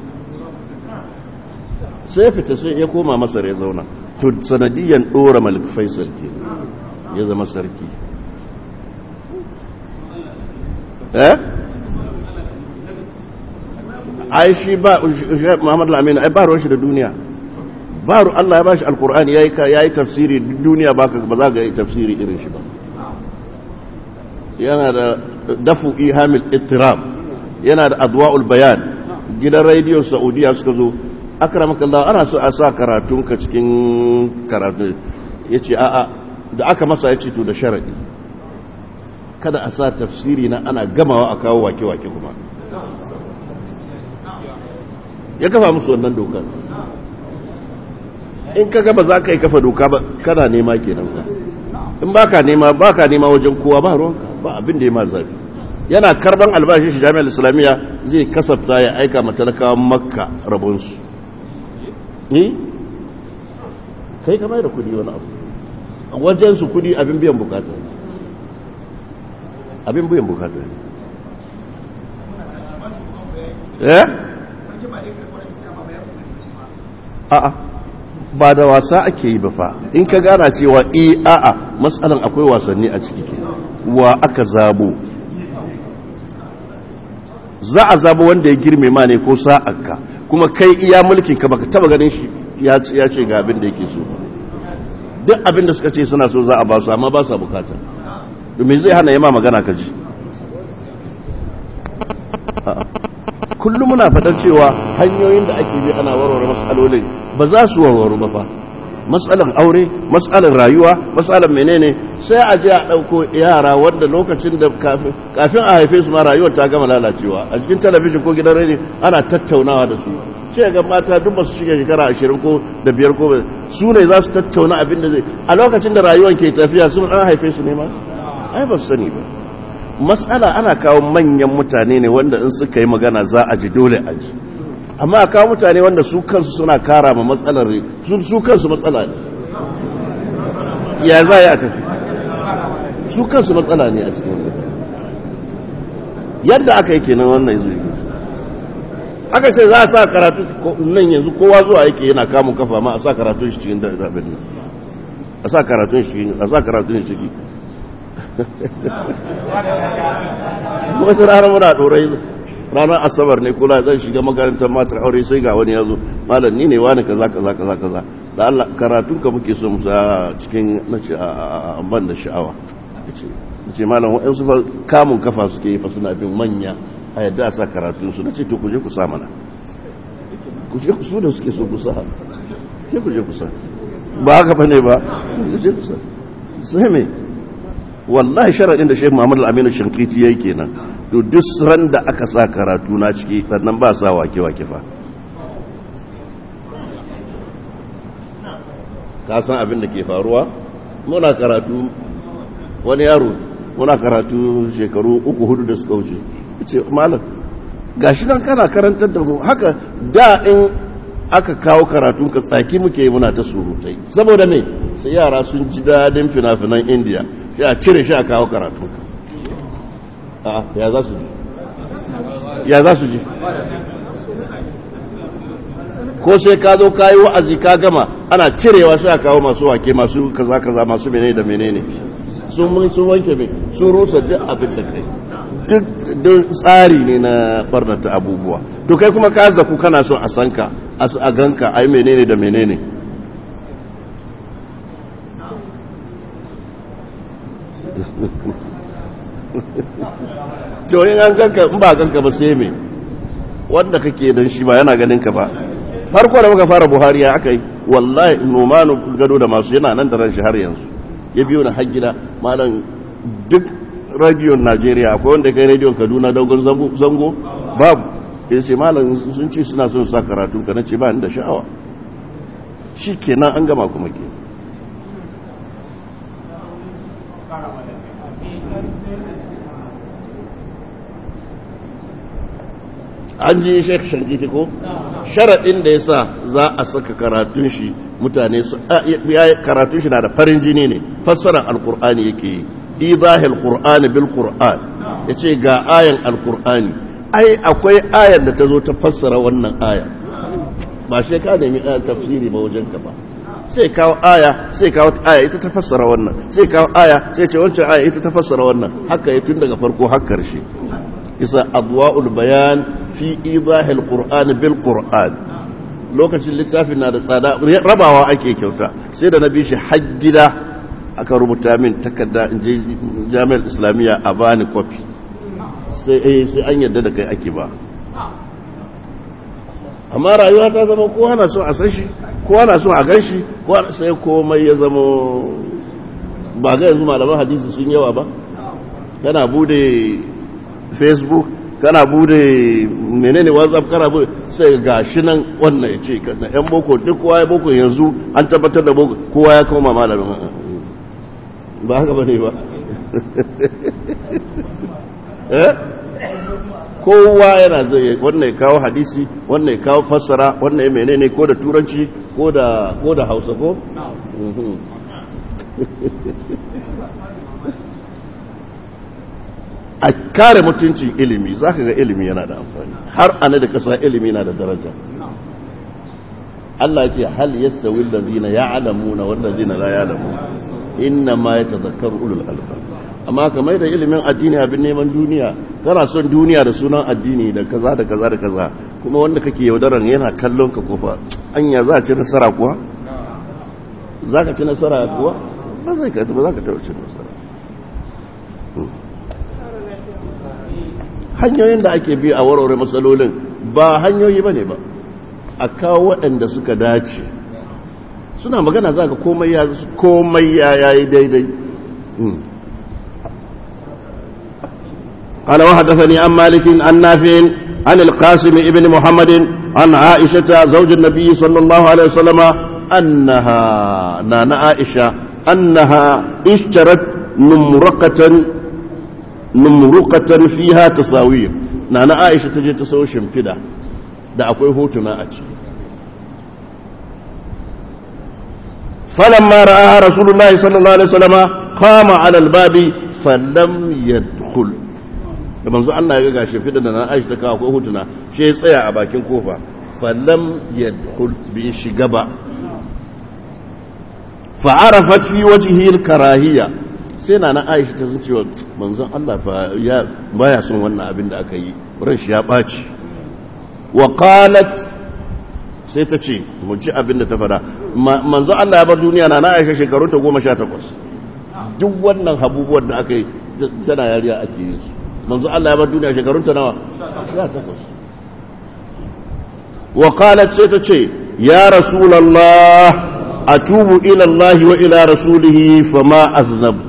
sai fita sai ya koma masar ya zauna to sanadiyan dora malik faisal ke ya zama sarki eh ai shi ba Muhammad al-Amin ai ba ruwan shi da duniya ba ru Allah ya bashi alqur'ani yayi yayi tafsiri duniya ba ka ba za ka yi tafsiri irin shi ba yana da dafu ihamil ittirab yana da adwa'ul bayan gidan rediyon Saudiya suka zo akramakallah ana so a sa karatunka cikin karatu yace a'a da aka masa yace to da sharadi kada a sa tafsiri na ana gamawa a kawo wake-wake kuma ya kafa musu wannan dokar in ka gaba za ka yi kafa doka ba kana nema kenan ka in ba ka nema ba ka nema wajen kowa ba ruwanka ba abin da ya ma zafi yana karban albashin shi jami'ar islamiyya zai kasafta ya aika matalakawan makka rabonsu ni kai kamar da kudi wani abu a wajensu kudi abin biyan bukata abin biyan bukata eh a'a ba da wasa ake yi ba fa in ka gana cewa e a'a matsalan akwai wasanni a ciki ke wa aka zabo za a zabo wanda ya girme ma ne ko sa'akka kuma kai iya mulkin ka baka taba ganin shi ya ce ga abin da yake so duk abin da suka ce suna so za a ba su amma ba su bukata domin zai hana yama magana ka ji kullum muna faɗar cewa hanyoyin da ake bi ana warware matsalolin ba za su warware ba fa matsalan aure matsalan rayuwa matsalan menene sai a je a ɗauko yara wanda lokacin da kafin a haife su ma rayuwar ta gama lalacewa a cikin talabijin ko gidan rediyo ana tattaunawa da su ce ga mata duk masu shiga shekara ashirin ko da biyar ko su ne za su tattauna abin da zai a lokacin da rayuwar ke tafiya sun an haife su ne ma ai ba su sani ba matsala ana kawo manyan mutane ne wanda in suka yi magana za a ji dole a ji amma a kawo mutane wanda su kansu suna kara ma matsalar su kansu matsala ne ya za a tafi su kansu matsala ne a cikin yadda aka yi kenan wannan yanzu aka ce za a sa karatu nan yanzu kowa zuwa yake yana kamun kafa ma a sa karatun shi cikin dabin nan a sa karatun shi a sa karatun shi ciki wata rana muna dorai ranar asabar ne kula zan shiga makarantar matar aure sai ga wani ya zo malam ni ne wani kaza kaza kaza kaza da Allah karatun ka muke so musa cikin nace a ban da sha'awa nace malam wa'ansu fa kamun kafa suke yi fa suna bin manya a yadda a sa karatun su nace to ku je ku sa mana ku je ku su da suke so ku sa ke ku je ku sa ba haka fa ne ba ku je ku sa sai me wallahi sharadin da Sheikh Muhammad Al-Amin Shankiti yayi kenan to duk ran da aka sa karatu na ciki sannan ba sa wake wake fa ka san abin da ke faruwa muna karatu wani yaro muna karatu shekaru uku hudu da suka wuce ce malam gashi nan kana karantar da mu haka da in aka kawo karatun ka tsaki muke muna ta surutai saboda me sai yara sun ji dadin fina-finan indiya sai a cire shi a kawo karatun ka ya za su ji ya za su ji ko sai ka zo ka yi wa'azi ka gama ana cirewa sai a kawo masu wake masu kaza kaza masu menene da menene sun mun sun wanke mai sun rusa duk abin da kai duk tsari ne na barnata abubuwa to kai kuma ka zaku kana so a sanka a ganka ai menene da menene to in an ganka in ba ganka ba sai me wanda kake dan shi ba yana ganin ka ba farko da muka fara buhari ya aka yi wallahi nomanu gado da masu yana nan da ran shi har yanzu ya biyo na har gida malam duk radiyon najeriya akwai wanda kai radiyon kaduna dogon zango babu ya ce malam sun ce suna son sa karatun ka na ce ba ni da sha'awa shi kenan an gama kuma ke an ji shek shankiti ko sharaɗin da ya sa za a saka karatun shi mutane su karatun shi na da farin jini ne fassarar alkur'ani yake yi idahil qur'ani bil qur'an yace ga ayan alkur'ani ai akwai ayar da ta zo ta fassara wannan aya ba sai ka nemi tafsiri ba wajen ka ba sai kawo aya sai kawo aya ita ta fassara wannan sai kawo aya sai ce wancan aya ita ta fassara wannan haka ya tun daga farko har karshe isa adwa'ul bayan fi idahil qur'ani bil qur'an lokacin littafin na da tsada rabawa ake kyauta sai da na bi shi har gida aka rubuta min takarda in je jami'ar islamiyya a bani kwafi sai sai an yadda da kai ake ba amma rayuwa ta zama kowa na so a san shi kowa na so a gan shi sai komai ya zama ba ga yanzu malaman hadisi sun yawa ba kana bude facebook kana bude menene whatsapp kana bude sai ga shi nan wannan ya ce na yan boko duk kowa ya boko yanzu an tabbatar da boko kowa ya koma malamin ba haka ba ne ba eh kowa yana zai wannan ya kawo hadisi wannan ya kawo fassara wannan ya menene ko da turanci ko da ko da hausa ko a kare mutuncin ilimi za ka ga ilimi yana da amfani har ana da kasa ilimi yana da daraja Allah ce hal yastawi allazina ya'lamuna wal ladzina la ya'lamun inna ma yatadhakkaru ulul albab amma kamar da ilimin addini abin neman duniya kana son duniya da sunan addini da kaza da kaza da kaza kuma wanda kake yaudaran yana kallon ka kofa anya za a ci nasara kuwa za ka ci nasara kuwa ba zai ka ba za ka taɓa cin nasara hanyoyin da ake bi a warware matsalolin ba hanyoyi ba ne ba a kawo waɗanda suka dace suna magana za ka komai ya komai ya yi daidai قال وحدثني عن مالك عن نافع عن القاسم ابن محمد عن عائشة زوج النبي صلى الله عليه وسلم أنها نانا عائشة أنها اشترت نمرقة نمرقة فيها تصاوير نانا عائشة تجي تسوي شمفدة da akwai hotuna a ciki falamma ra'a rasulullahi sallallahu alaihi wasallama qama ala albabi falam yadkhul da manzo Allah ya ga gashi fidan da na Aisha ta kawo akwai hotuna shi ya tsaya a bakin kofa falam yadkhul bi shiga ba fa arafat fi wajhihi alkarahiyya sai na na Aisha ta san cewa manzon Allah fa ya baya son wannan abin da aka yi ran shi ya baci wa qalat sai ta ce mu ji abin da ta fada manzo Allah ya bar duniya na na Aisha shekaru ta 18 duk wannan abubuwan da aka yi tana yariya ake yi su manzo Allah ya bar duniya shekarun ta nawa 18 wa qalat sai ta ce ya rasulullah atubu ila Allah wa ila rasulihi fama aznabtu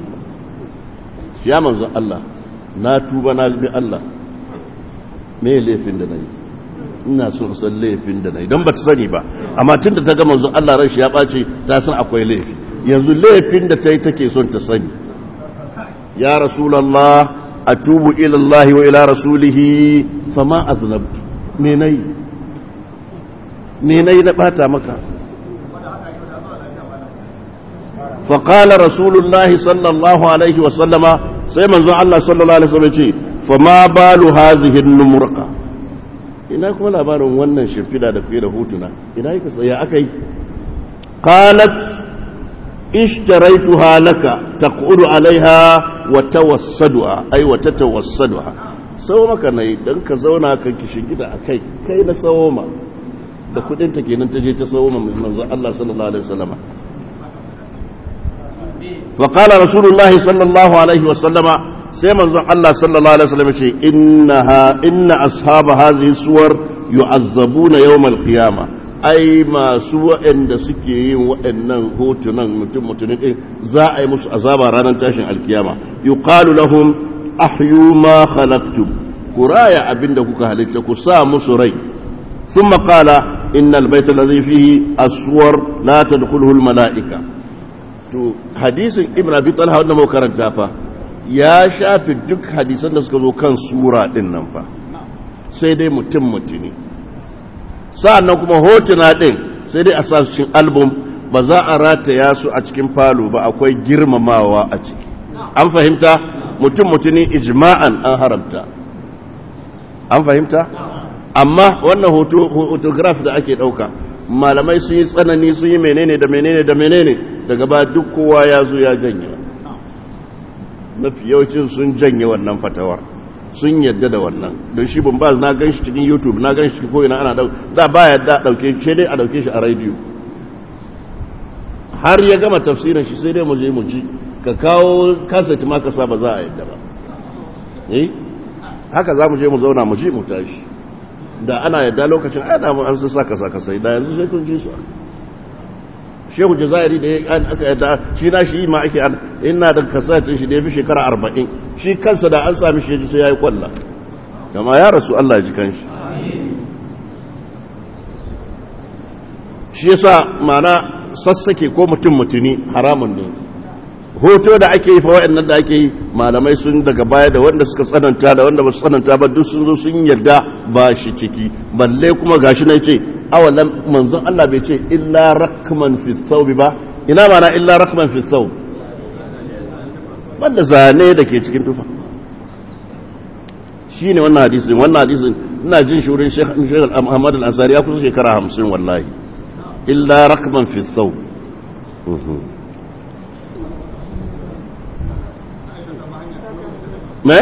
ya manzo Allah na tuba na bi Allah me laifin da nayi ina so san laifin da nayi don ba ta sani ba amma tun da ta ga manzo Allah ran shi ya ɓace ta san akwai laifi yanzu laifin da ta yi take son ta sani ya rasulullah atubu ila Allah wa ila rasulihi fama aznabtu me nayi me nayi na bata maka فقال رسول الله صلى الله عليه وسلم سيما الله صلى الله عليه وسلم فما بال هذه النمرقه ina kuma labarin wannan shimfida da fiye da hutuna ina yi tsaya aka yi qalat ishtaraytuha laka taqudu alaiha wa tawassaduha ay wa tatawassaduha sau maka nayi dan ka zauna ka gida akai kai na sawo ma da kudin ta kenan ta je ta sawo ma manzo Allah sallallahu alaihi wasallam fa qala rasulullahi sallallahu alaihi wasallama sai manzon Allah sallallahu alaihi wasallam ce innaha inna ashaba hadhihi suwar yu'azzabuna yawm al-qiyamah ai masu waɗanda suke yin waɗannan hotunan mutum mutumin din za a yi musu azaba ranar tashin alkiyama yuqalu lahum ahyu ma khalaqtum kuraya abinda kuka halitta ku sa musu rai thumma qala innal bayta alladhi fihi aswar la tadkhuluhu al-mala'ika to hadisin ibn abi talha wanda mu karanta fa ya shafi duk hadisan da suka zo kan sura din nan fa sai dai mutum mutuni sa'annan kuma hotuna din sai dai a sa su cikin album ba za a rataya su a cikin falo ba akwai girmamawa a ciki an fahimta mutum mutuni ijma'an an haramta an fahimta amma wannan photograph da ake dauka malamai sun yi tsanani sun yi menene da menene da menene daga ba duk kowa ya zo ya janye mafi yawancin sun janye wannan fatawar sun yadda da wannan don shi bin baz na gan shi cikin youtube na gan shi cikin ko'ina ana dau da ba yadda dauke shi dai a dauke shi a radio har ya gama tafsirin shi sai dai mu je mu ji ka kawo kaset ma ka sa ba za a yadda ba eh haka za mu je mu zauna mu ji mu tashi da ana yadda lokacin ai da mu an san saka saka sai da yanzu sai kun ji su shehu jazairi da aka yadda shi na shi ma ake an ina da kasatin shi da ya fi shekara arba'in shi kansa da an sami shi sai ya yi kwalla kama ya rasu Allah ji kanshi shi yasa mana sassake ko mutum mutuni haramun ne hoto da ake yi fa waɗannan da ake yi malamai sun daga baya da wanda suka tsananta da wanda ba su tsananta ba duk sun zo sun yarda ba shi ciki balle kuma gashi na ce awalan manzon Allah bai ce illa rakman fi thawbi ba ina mana illa rakman fi thawb banda zane da ke cikin tufa shine wannan hadisin wannan hadisin ina jin shurin Sheikh Sheikh Ahmad Al-Ansari ya kusa shekara 50 wallahi illa rakman fi thawb me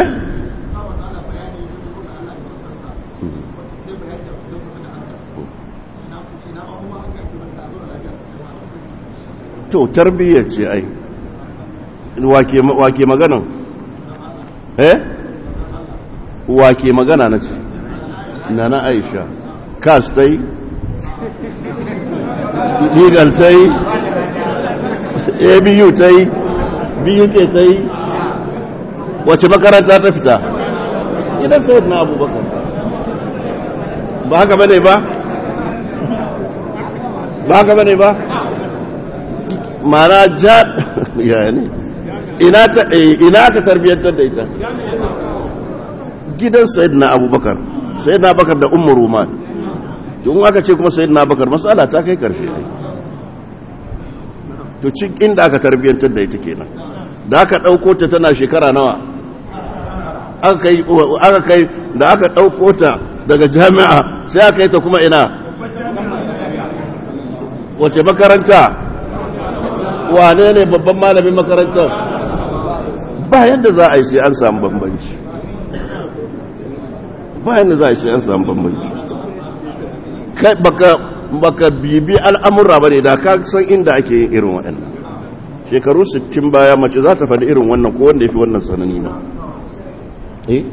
to tarbiyyar ce ai wake magana eh wake magana na ce na na aisha kas ta yi legal ta yi abu ta yi buk ta yi wace makaranta ta fita idan sayid na abubakar ba haka bane ba ba haka bane ba mana ja ya ne ina ta ina ka tarbiyyantar da ita gidan sayyidina abubakar sayyidina abubakar da ummu ruman don aka ce kuma sayyidina abubakar matsala ta kai karshe ne to cikin inda aka tarbiyyantar da ita kenan da aka ɗauko ta tana shekara nawa aka kai da aka ɗauko ta daga jami'a sai aka yi ta kuma ina wace makaranta wane ne babban malamin makarantar ba yadda za a yi sai an samu bambanci ba yadda za a yi sai an samu bambanci kai baka bibi al'amura ba ne da ka san inda ake yin irin waɗannan shekaru 60 baya mace za ta faɗi irin wannan ko wanda ya fi wannan tsanani na eh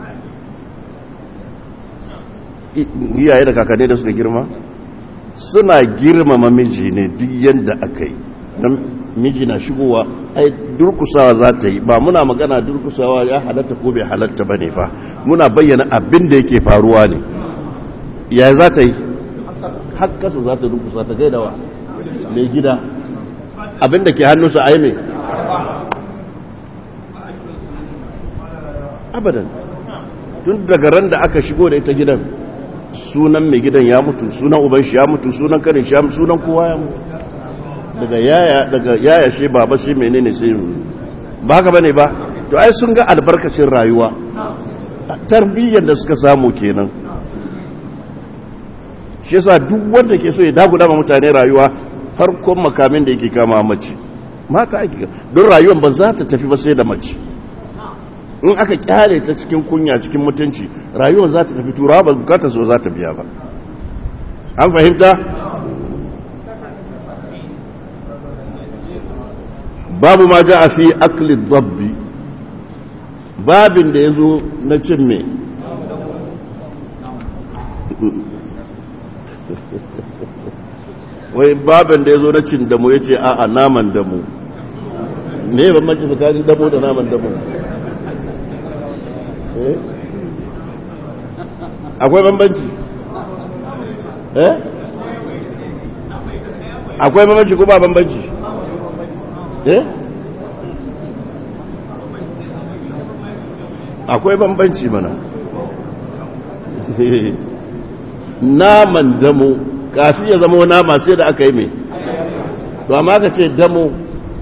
iyaye da kakanni da suka girma suna girmama miji ne duk yadda aka yi don miji na shigowa ai durkusawa za ta yi ba muna magana durkusawa ya halatta ko bai halatta ba ne fa muna bayyana abin da yake faruwa ne ya za ta yi hakkasa za ta durkusa ta gaidawa mai gida abin da ke hannunsa a yi mai abadan tun daga ran da aka shigo da ita gidan sunan mai gidan ya mutu sunan uban shi ya mutu sunan kanin shi ya mutu sunan kowa ya mutu daga yaya daga yaya shi baba shi menene sai ba haka bane ba to ai sun ga albarkacin rayuwa tarbiyyar da suka samu kenan shi yasa duk wanda ke so ya daguda ma mutane rayuwa farkon makamin da yake kama mace mata ake don rayuwar ba za ta tafi ba sai da mace in aka kyale ta cikin kunya cikin mutunci rayuwar za ta tafi turawa ba bukatar so za ta biya ba an fahimta babu ma ja a fi akli dabbi babin da ya zo na cin me wai babin da ya zo na cin damu ya ce a naman damu me ban maki tsakanin damu da naman damu akwai bambanci eh akwai bambanci ko ba bambanci eh akwai bambanci mana naman damo kafi ya zama nama sai da aka yi mai to amma ka ce damo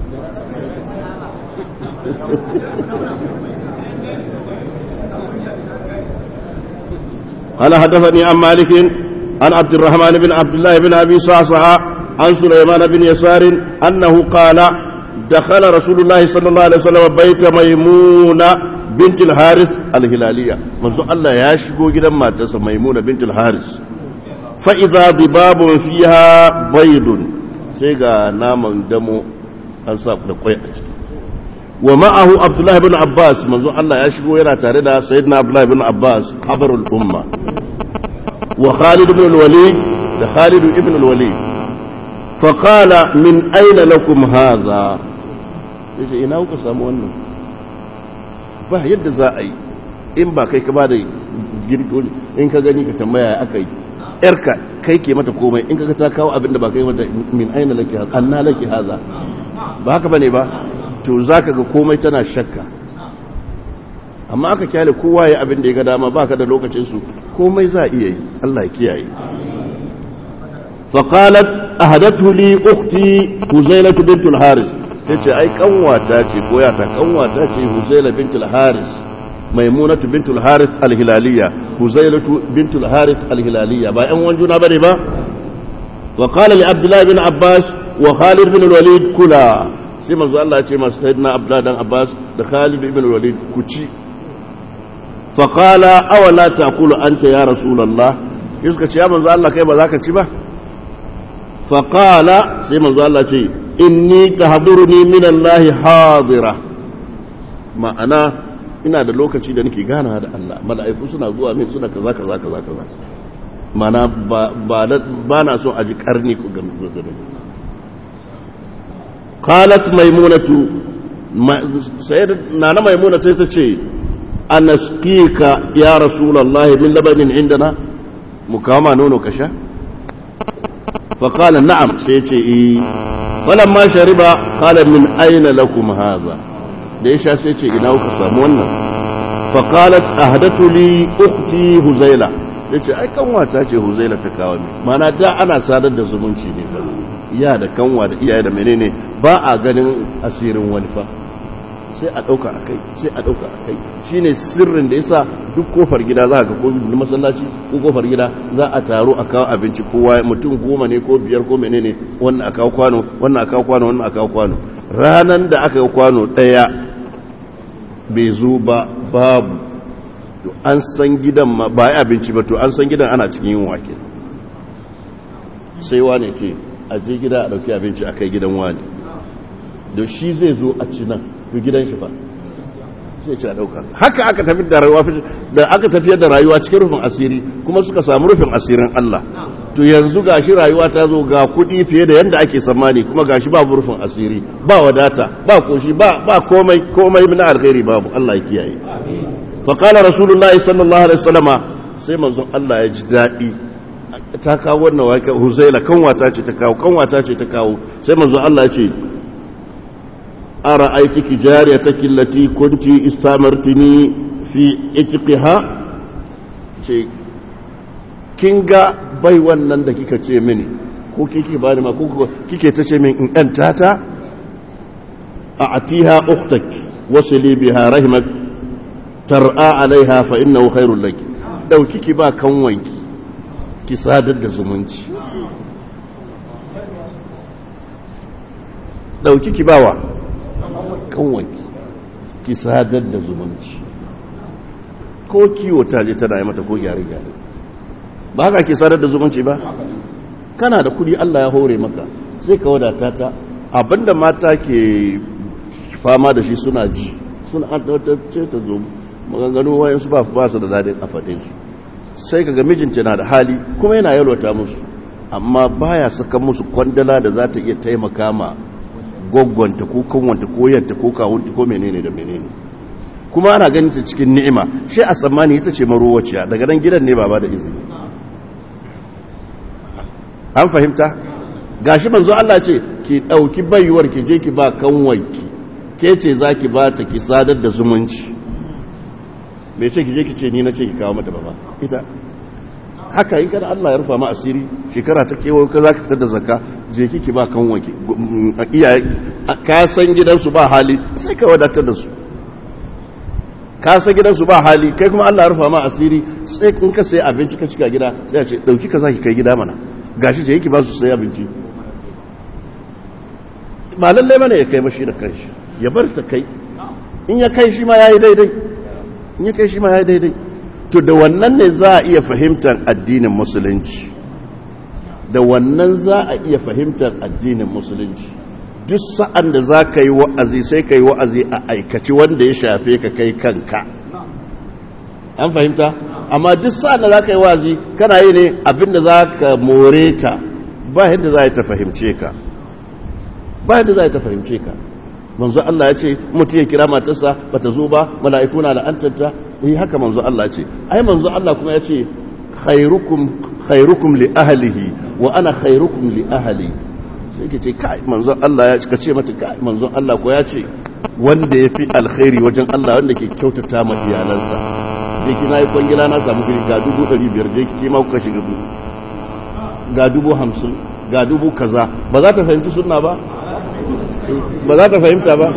قال حدثني عن مالك عن عبد الرحمن بن عبد الله بن ابي صعصع عن سليمان بن يسار انه قال دخل رسول الله صلى الله عليه وسلم بيت ميمونه بنت الحارث الهلالية منذ الله يشكو جدا ما تسمى ميمونة بنت الحارث فإذا ضباب فيها بيض سيغا نام دمو أنصاب لقوية ومعه عبد الله بن عباس منذ الله يشكو يرى تاردا سيدنا عبد الله بن عباس حبر الأمة وخالد بن الوليد خالد ابن الوليد فقال من أين لكم هذا yace ina kuka samu wannan ba yadda za a yi in ba kai ka ba da girgo in ka gani ka tambaya aka yi yarka kai ke mata komai in ka ta kawo abin da ba kai mata min aina laki haza anna laki haza ba haka bane ba to zaka ga komai tana shakka amma aka kyale kowa ya abin da ya ga dama baka da lokacin su komai za a iya yi Allah ya kiyaye فقالت أهدته لي أختي هزيلة بنت الحارث yace ai kanwata ce ko yata kanwata ce Huzaila bint al-Haris Maimunatu bint al-Haris al-Hilaliya Huzailatu bint al-Haris al-Hilaliya ba ƴan wanjuna bane ba wa qala li Abdullah bin Abbas wa Khalid bin al-Walid kula sai manzo Allah ya ce masu sayyidina Abdullah dan Abbas da Khalid bin al-Walid ku ci fa qala aw la taqulu anta ya rasulullah suka ce ya manzo Allah kai ba za ka ci ba fa qala sai manzo Allah ce inni tahduruni min Allah hadira ma'ana ina da lokaci da nake gana da Allah mala'iku suna zuwa min suna kaza kaza kaza kaza ma'ana ba ba na so a ji karni ku ga gudun qalat maimunatu sayyid nana maimuna sai ta ce anasqika ya rasulullahi min labanin indana mu kama nono kasha فقال نعم سيتي إيه فلما شرب قال من أين لكم هذا ليش سيتي إنا وكسام wannan فقالت أهدت لي أختي هزيلة yace ai kanwa ta ce huzaila ta kawo min mana da ana sadar da zumunci ne fa iya da kanwa da iyaye da menene ba a ganin asirin wani fa sai a ɗauka a kai sai a ɗauka a kai shi ne sirrin da yasa duk kofar gida za ka ko masallaci ko kofar gida za a taro a kawo abinci kowa mutum goma ne ko biyar ko menene wannan a kawo kwano wannan a kawo kwano wannan a kawo kwano ranan da aka yi kwano ɗaya bai zo ba babu to an san gidan ma ba ya abinci ba to an san gidan ana cikin yin wake sai wane ce a je gida a ɗauki abinci a kai gidan wane da shi zai zo a ci nan to gidan shi ba sai ce a dauka haka aka tafi da rayuwa da aka tafiyar da rayuwa cikin rufin asiri kuma suka samu rufin asirin Allah to yanzu gashi rayuwa ta zo ga kuɗi fiye da yanda ake tsammani kuma gashi babu rufin asiri ba wadata ba koshi ba ba komai komai min alkhairi babu Allah ya kiyaye fa qala rasulullahi sallallahu alaihi wasallama sai manzon Allah ya ji dadi ta kawo wannan waka Huzaila kanwata ce ta kawo kanwata ce ta kawo sai manzon Allah ya ce أرأيتك جاريتك التي كنت استمرتني في اتقها شيء kinga bai wannan da kika ce mini ko kike bani ma ko kike ta ce min in ɗan tata a atiha ukhtak wasili biha rahimak tar'a alaiha fa innahu khairul laki dauki ki ba kanwanki ki sadar da zumunci dauki ki bawa kanwanki ki sadar da zumunci ko kiwo ta je tana yi mata ko gyare-gyare ba haka ki sadar da zumunci ba kana da kudi Allah ya hore maka sai ka wadata ta abinda mata ke fama da shi suna ji suna ce ta zo maganganu wayan su ba ba su da dadin a fate su sai kaga mijinta na da hali kuma yana yalwata musu amma baya saka musu kwandala da za ta iya taimaka ma gwaggwanta ko kanwanta ko yanta ko kawunta ko menene da menene kuma ana ganin ta cikin ni'ima shi a tsammani ita ce marowaciya daga nan gidan ne ba ba da izini an fahimta gashi manzo Allah ce ki dauki baiwar ki je ki ba kanwanki ke ce zaki ba ta ki sadar da zumunci bai ce ki je ki ce ni na ce ki kawo mata ba ita haka in kada Allah ya rufa ma asiri shekara ta kewayo ka zaka fitar da zakka je ki ki ba kanwanki iyaye ka san gidansu ba hali sai ka wadatar da su ka san gidansu ba hali kai kuma Allah ya rufa ma asiri sai in ka sai abinci ka cika gida sai a ce dauki ka zaki kai gida mana gashi je yake ba su sai abinci ba lalle bane ya kai mashi da kanshi ya bar ta kai in ya kai shi ma yayi daidai in ya kai shi ma ya daidai to da wannan ne za a iya fahimtar addinin musulunci da wannan za a iya fahimtar addinin musulunci duk sa'an da za ka yi wa'azi sai ka yi wa'azi a aikaci wanda ya shafe ka kai kanka an fahimta amma duk sa'an da za ka yi wa'azi kana yi ne abinda za ka more ta ba yadda za ta fahimce ka ba yadda za ta fahimce ka manzo Allah ya ce mutum ya kira matarsa bata zo ba mala'iku na la'antanta eh haka manzo Allah ya ce ai manzo Allah kuma ya ce khairukum khairukum li ahlihi wa ana khairukum li ahli sai ke ce kai manzo Allah ya ce mata kai manzo Allah ko ya ce wanda yafi alkhairi wajen Allah wanda ke kyautata ma iyalansa je kina yi kwangila na samu kiri ga dubu ɗari biyar je ki ma kuka shiga ga dubu hamsin ga dubu kaza ba za ta fahimci sunna ba ba za ta fahimta ba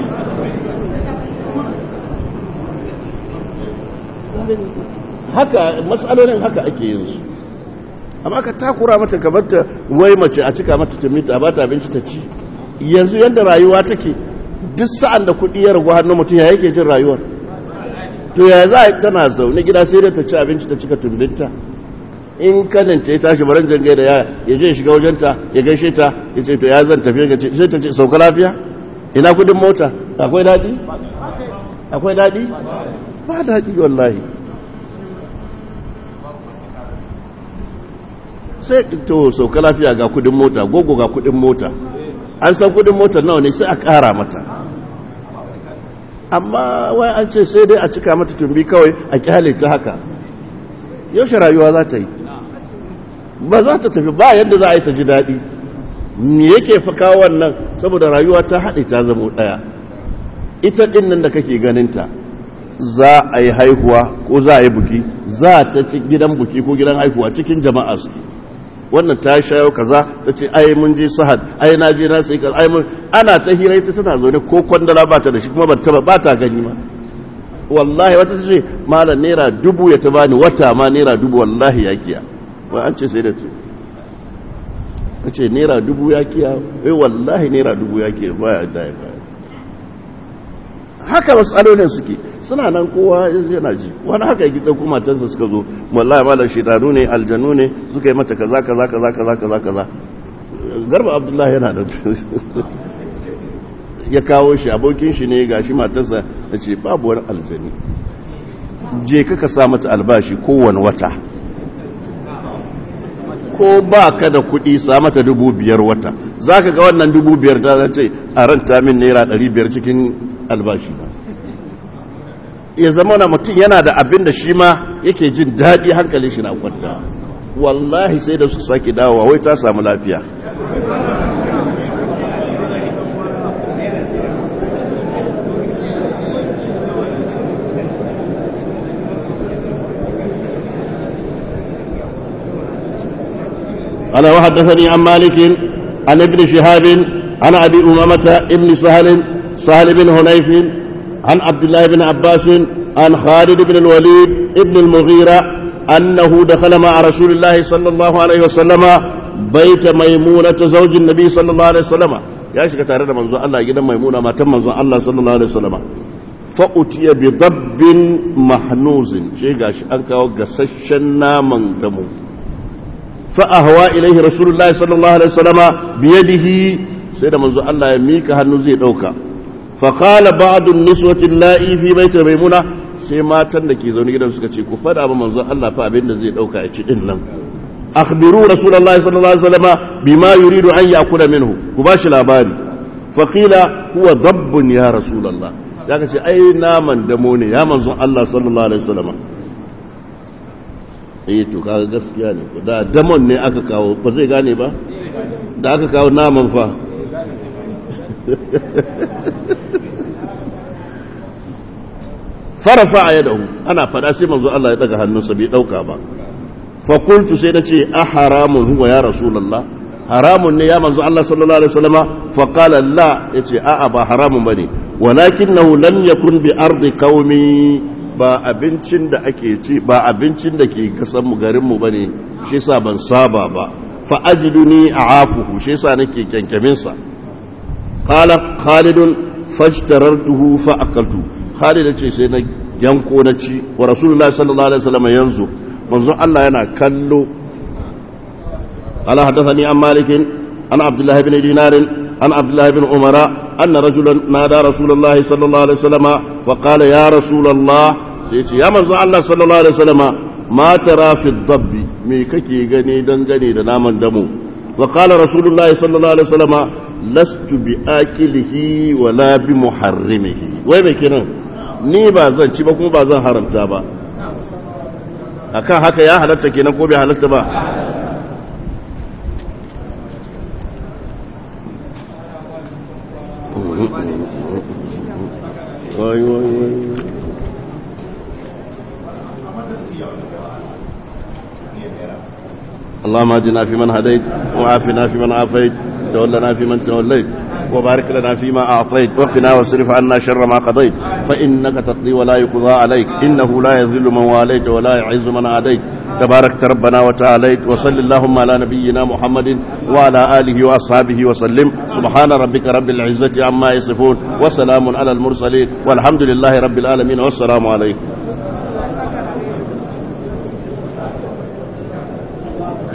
haka matsalolin haka ake yin su amma ka takura mata gabarta wai mace a cika mata tumita ba ta abinci ta ci yanzu yadda rayuwa take duk sa'an da kuɗi ya ragu hannun mutum ya yake jin rayuwar to ya za a tana zaune gida sai dai ta ci abinci ta cika tumbinta in kanin ta ya tashi baran jangai da yaya ya je shiga wajenta ya gaishe ta ya ce to ya zan tafiya ga ce sai ta ce sauka lafiya ina kudin mota akwai daɗi akwai daɗi ba daɗi wallahi sai to sauka lafiya ga kudin mota gogo ga kudin mota an san kudin mota nawa ne sai a ƙara mata amma wai an ce sai dai a cika mata tumbi kawai a kyale ta haka yaushe rayuwa za ta yi ba za ta tafi ba yadda za a yi ta ji daɗi me yake fa kawo wannan saboda rayuwa ta haɗe ta zamo ɗaya ita ɗin nan da kake ganinta za a yi haihuwa ko za a yi buki za ta ci gidan buki ko gidan haihuwa cikin jama'a su wannan ta shayo kaza ta ce ai mun je sahad ai na je na sai kaza ai mun ana ta hira ita tana zaune ko kwandala ba ta da shi kuma ba ta ba ta gani ma wallahi wata ta ce malam naira dubu ya ta bani wata ma naira dubu wallahi ya kiya wai an ce sai da ce ka ce naira dubu ya kiya wai wallahi naira dubu ya kiya ba ya da ya baya haka matsalolin suke suna nan kowa yana ji wani haka yake ɗauko matarsa suka zo wallahi malam shidanu ne aljanu ne suka yi mata kaza kaza kaza kaza kaza kaza garba abdullahi yana da ya kawo shi abokin shi ne gashi matarsa da ce babu wani aljani je ka sa mata albashi kowane wata ko ba ka da kuɗi sa mata dubu biyar wata za ka ga wannan dubu biyar ta zace a ranta min naira ɗari biyar cikin albashi ba ya zama na mutum yana da abin da shi ma yake jin daɗi hankali shi na kwanta wallahi sai da su sake dawowa wai ta samu lafiya قال وحدثني عن مالك عن ابن شهاب عن ابي امامه ابن سهل سهل بن هنيف عن عبد الله بن عباس عن خالد بن الوليد ابن المغيرة أنه دخل مع رسول الله صلى الله عليه وسلم بيت ميمونة زوج النبي صلى الله عليه وسلم يا شيخ تare da manzo Allah gidan Maimuna matan manzo Allah sallallahu alaihi wasallam fa utiya bi dabbin mahnuzin shi gashi an kawo gasasshen naman damu fa ahwa ilaihi rasulullahi sallallahu alaihi wasallam bi yadihi sai da manzo Allah ya mika hannu zai dauka فقال بعض النسوة اللائي في بيت ميمونة sai matan da ke zaune gidan suka ce ku fada ba manzon Allah fa abin da zai dauka ya ci din nan akhbiru rasulullahi sallallahu alaihi wasallam bima yuridu an yakula minhu ku bashi labari fa qila huwa dabbun ya rasulullah ya ce ai naman damo ne ya manzon Allah sallallahu alaihi wasallam eh to kaga gaskiya ne da damon ne aka kawo ba zai gane ba da aka kawo naman fa farafa a yadahu ana fada sai manzo Allah ya daga hannunsa bai dauka ba fa qultu sai nace a haramun huwa ya rasulullah haramun ne ya manzo Allah sallallahu alaihi wasallama fa qala la yace a a ba haramun bane walakinahu lam yakun bi ardi qaumi ba abincin da ake ci ba abincin da ke kasan mu garin mu bane shi yasa ban saba ba fa ajiduni a'afuhu shi yasa nake kyankyamin sa qala khalidun fashtarartuhu fa akaltu Khalid ce sai na yanko na ci wa rasulullahi sallallahu alaihi wasallam yanzu manzon Allah yana kallo ala hadathani an malikin an abdullah ibn dinar an abdullah ibn umara anna rajulan nada rasulullahi sallallahu alaihi wasallam fa qala ya rasulullah sai ce ya manzon Allah sallallahu alaihi wasallam ma tara fi dabbi me kake gani dangane da naman damu wa qala rasulullahi sallallahu alaihi wasallam lastu bi akilihi wala bi muharrimihi wai me kenan ni ba zan ci ba kuma ba zan haramta ba akan haka ya halatta kenan ko bai halatta ba wai wai wai اللهم اهدنا فيمن هديت وعافنا فيمن عافيت تولنا فيمن توليت وبارك لنا فيما أعطيت وقنا واصرف عنا شر ما قضيت فإنك تقضي ولا يقضى عليك إنه لا يذل من واليت ولا يعز من عاديت تباركت ربنا وتعاليت وصل اللهم على نبينا محمد وعلى آله وأصحابه وسلم سبحان ربك رب العزة عما يصفون وسلام على المرسلين والحمد لله رب العالمين والسلام عليكم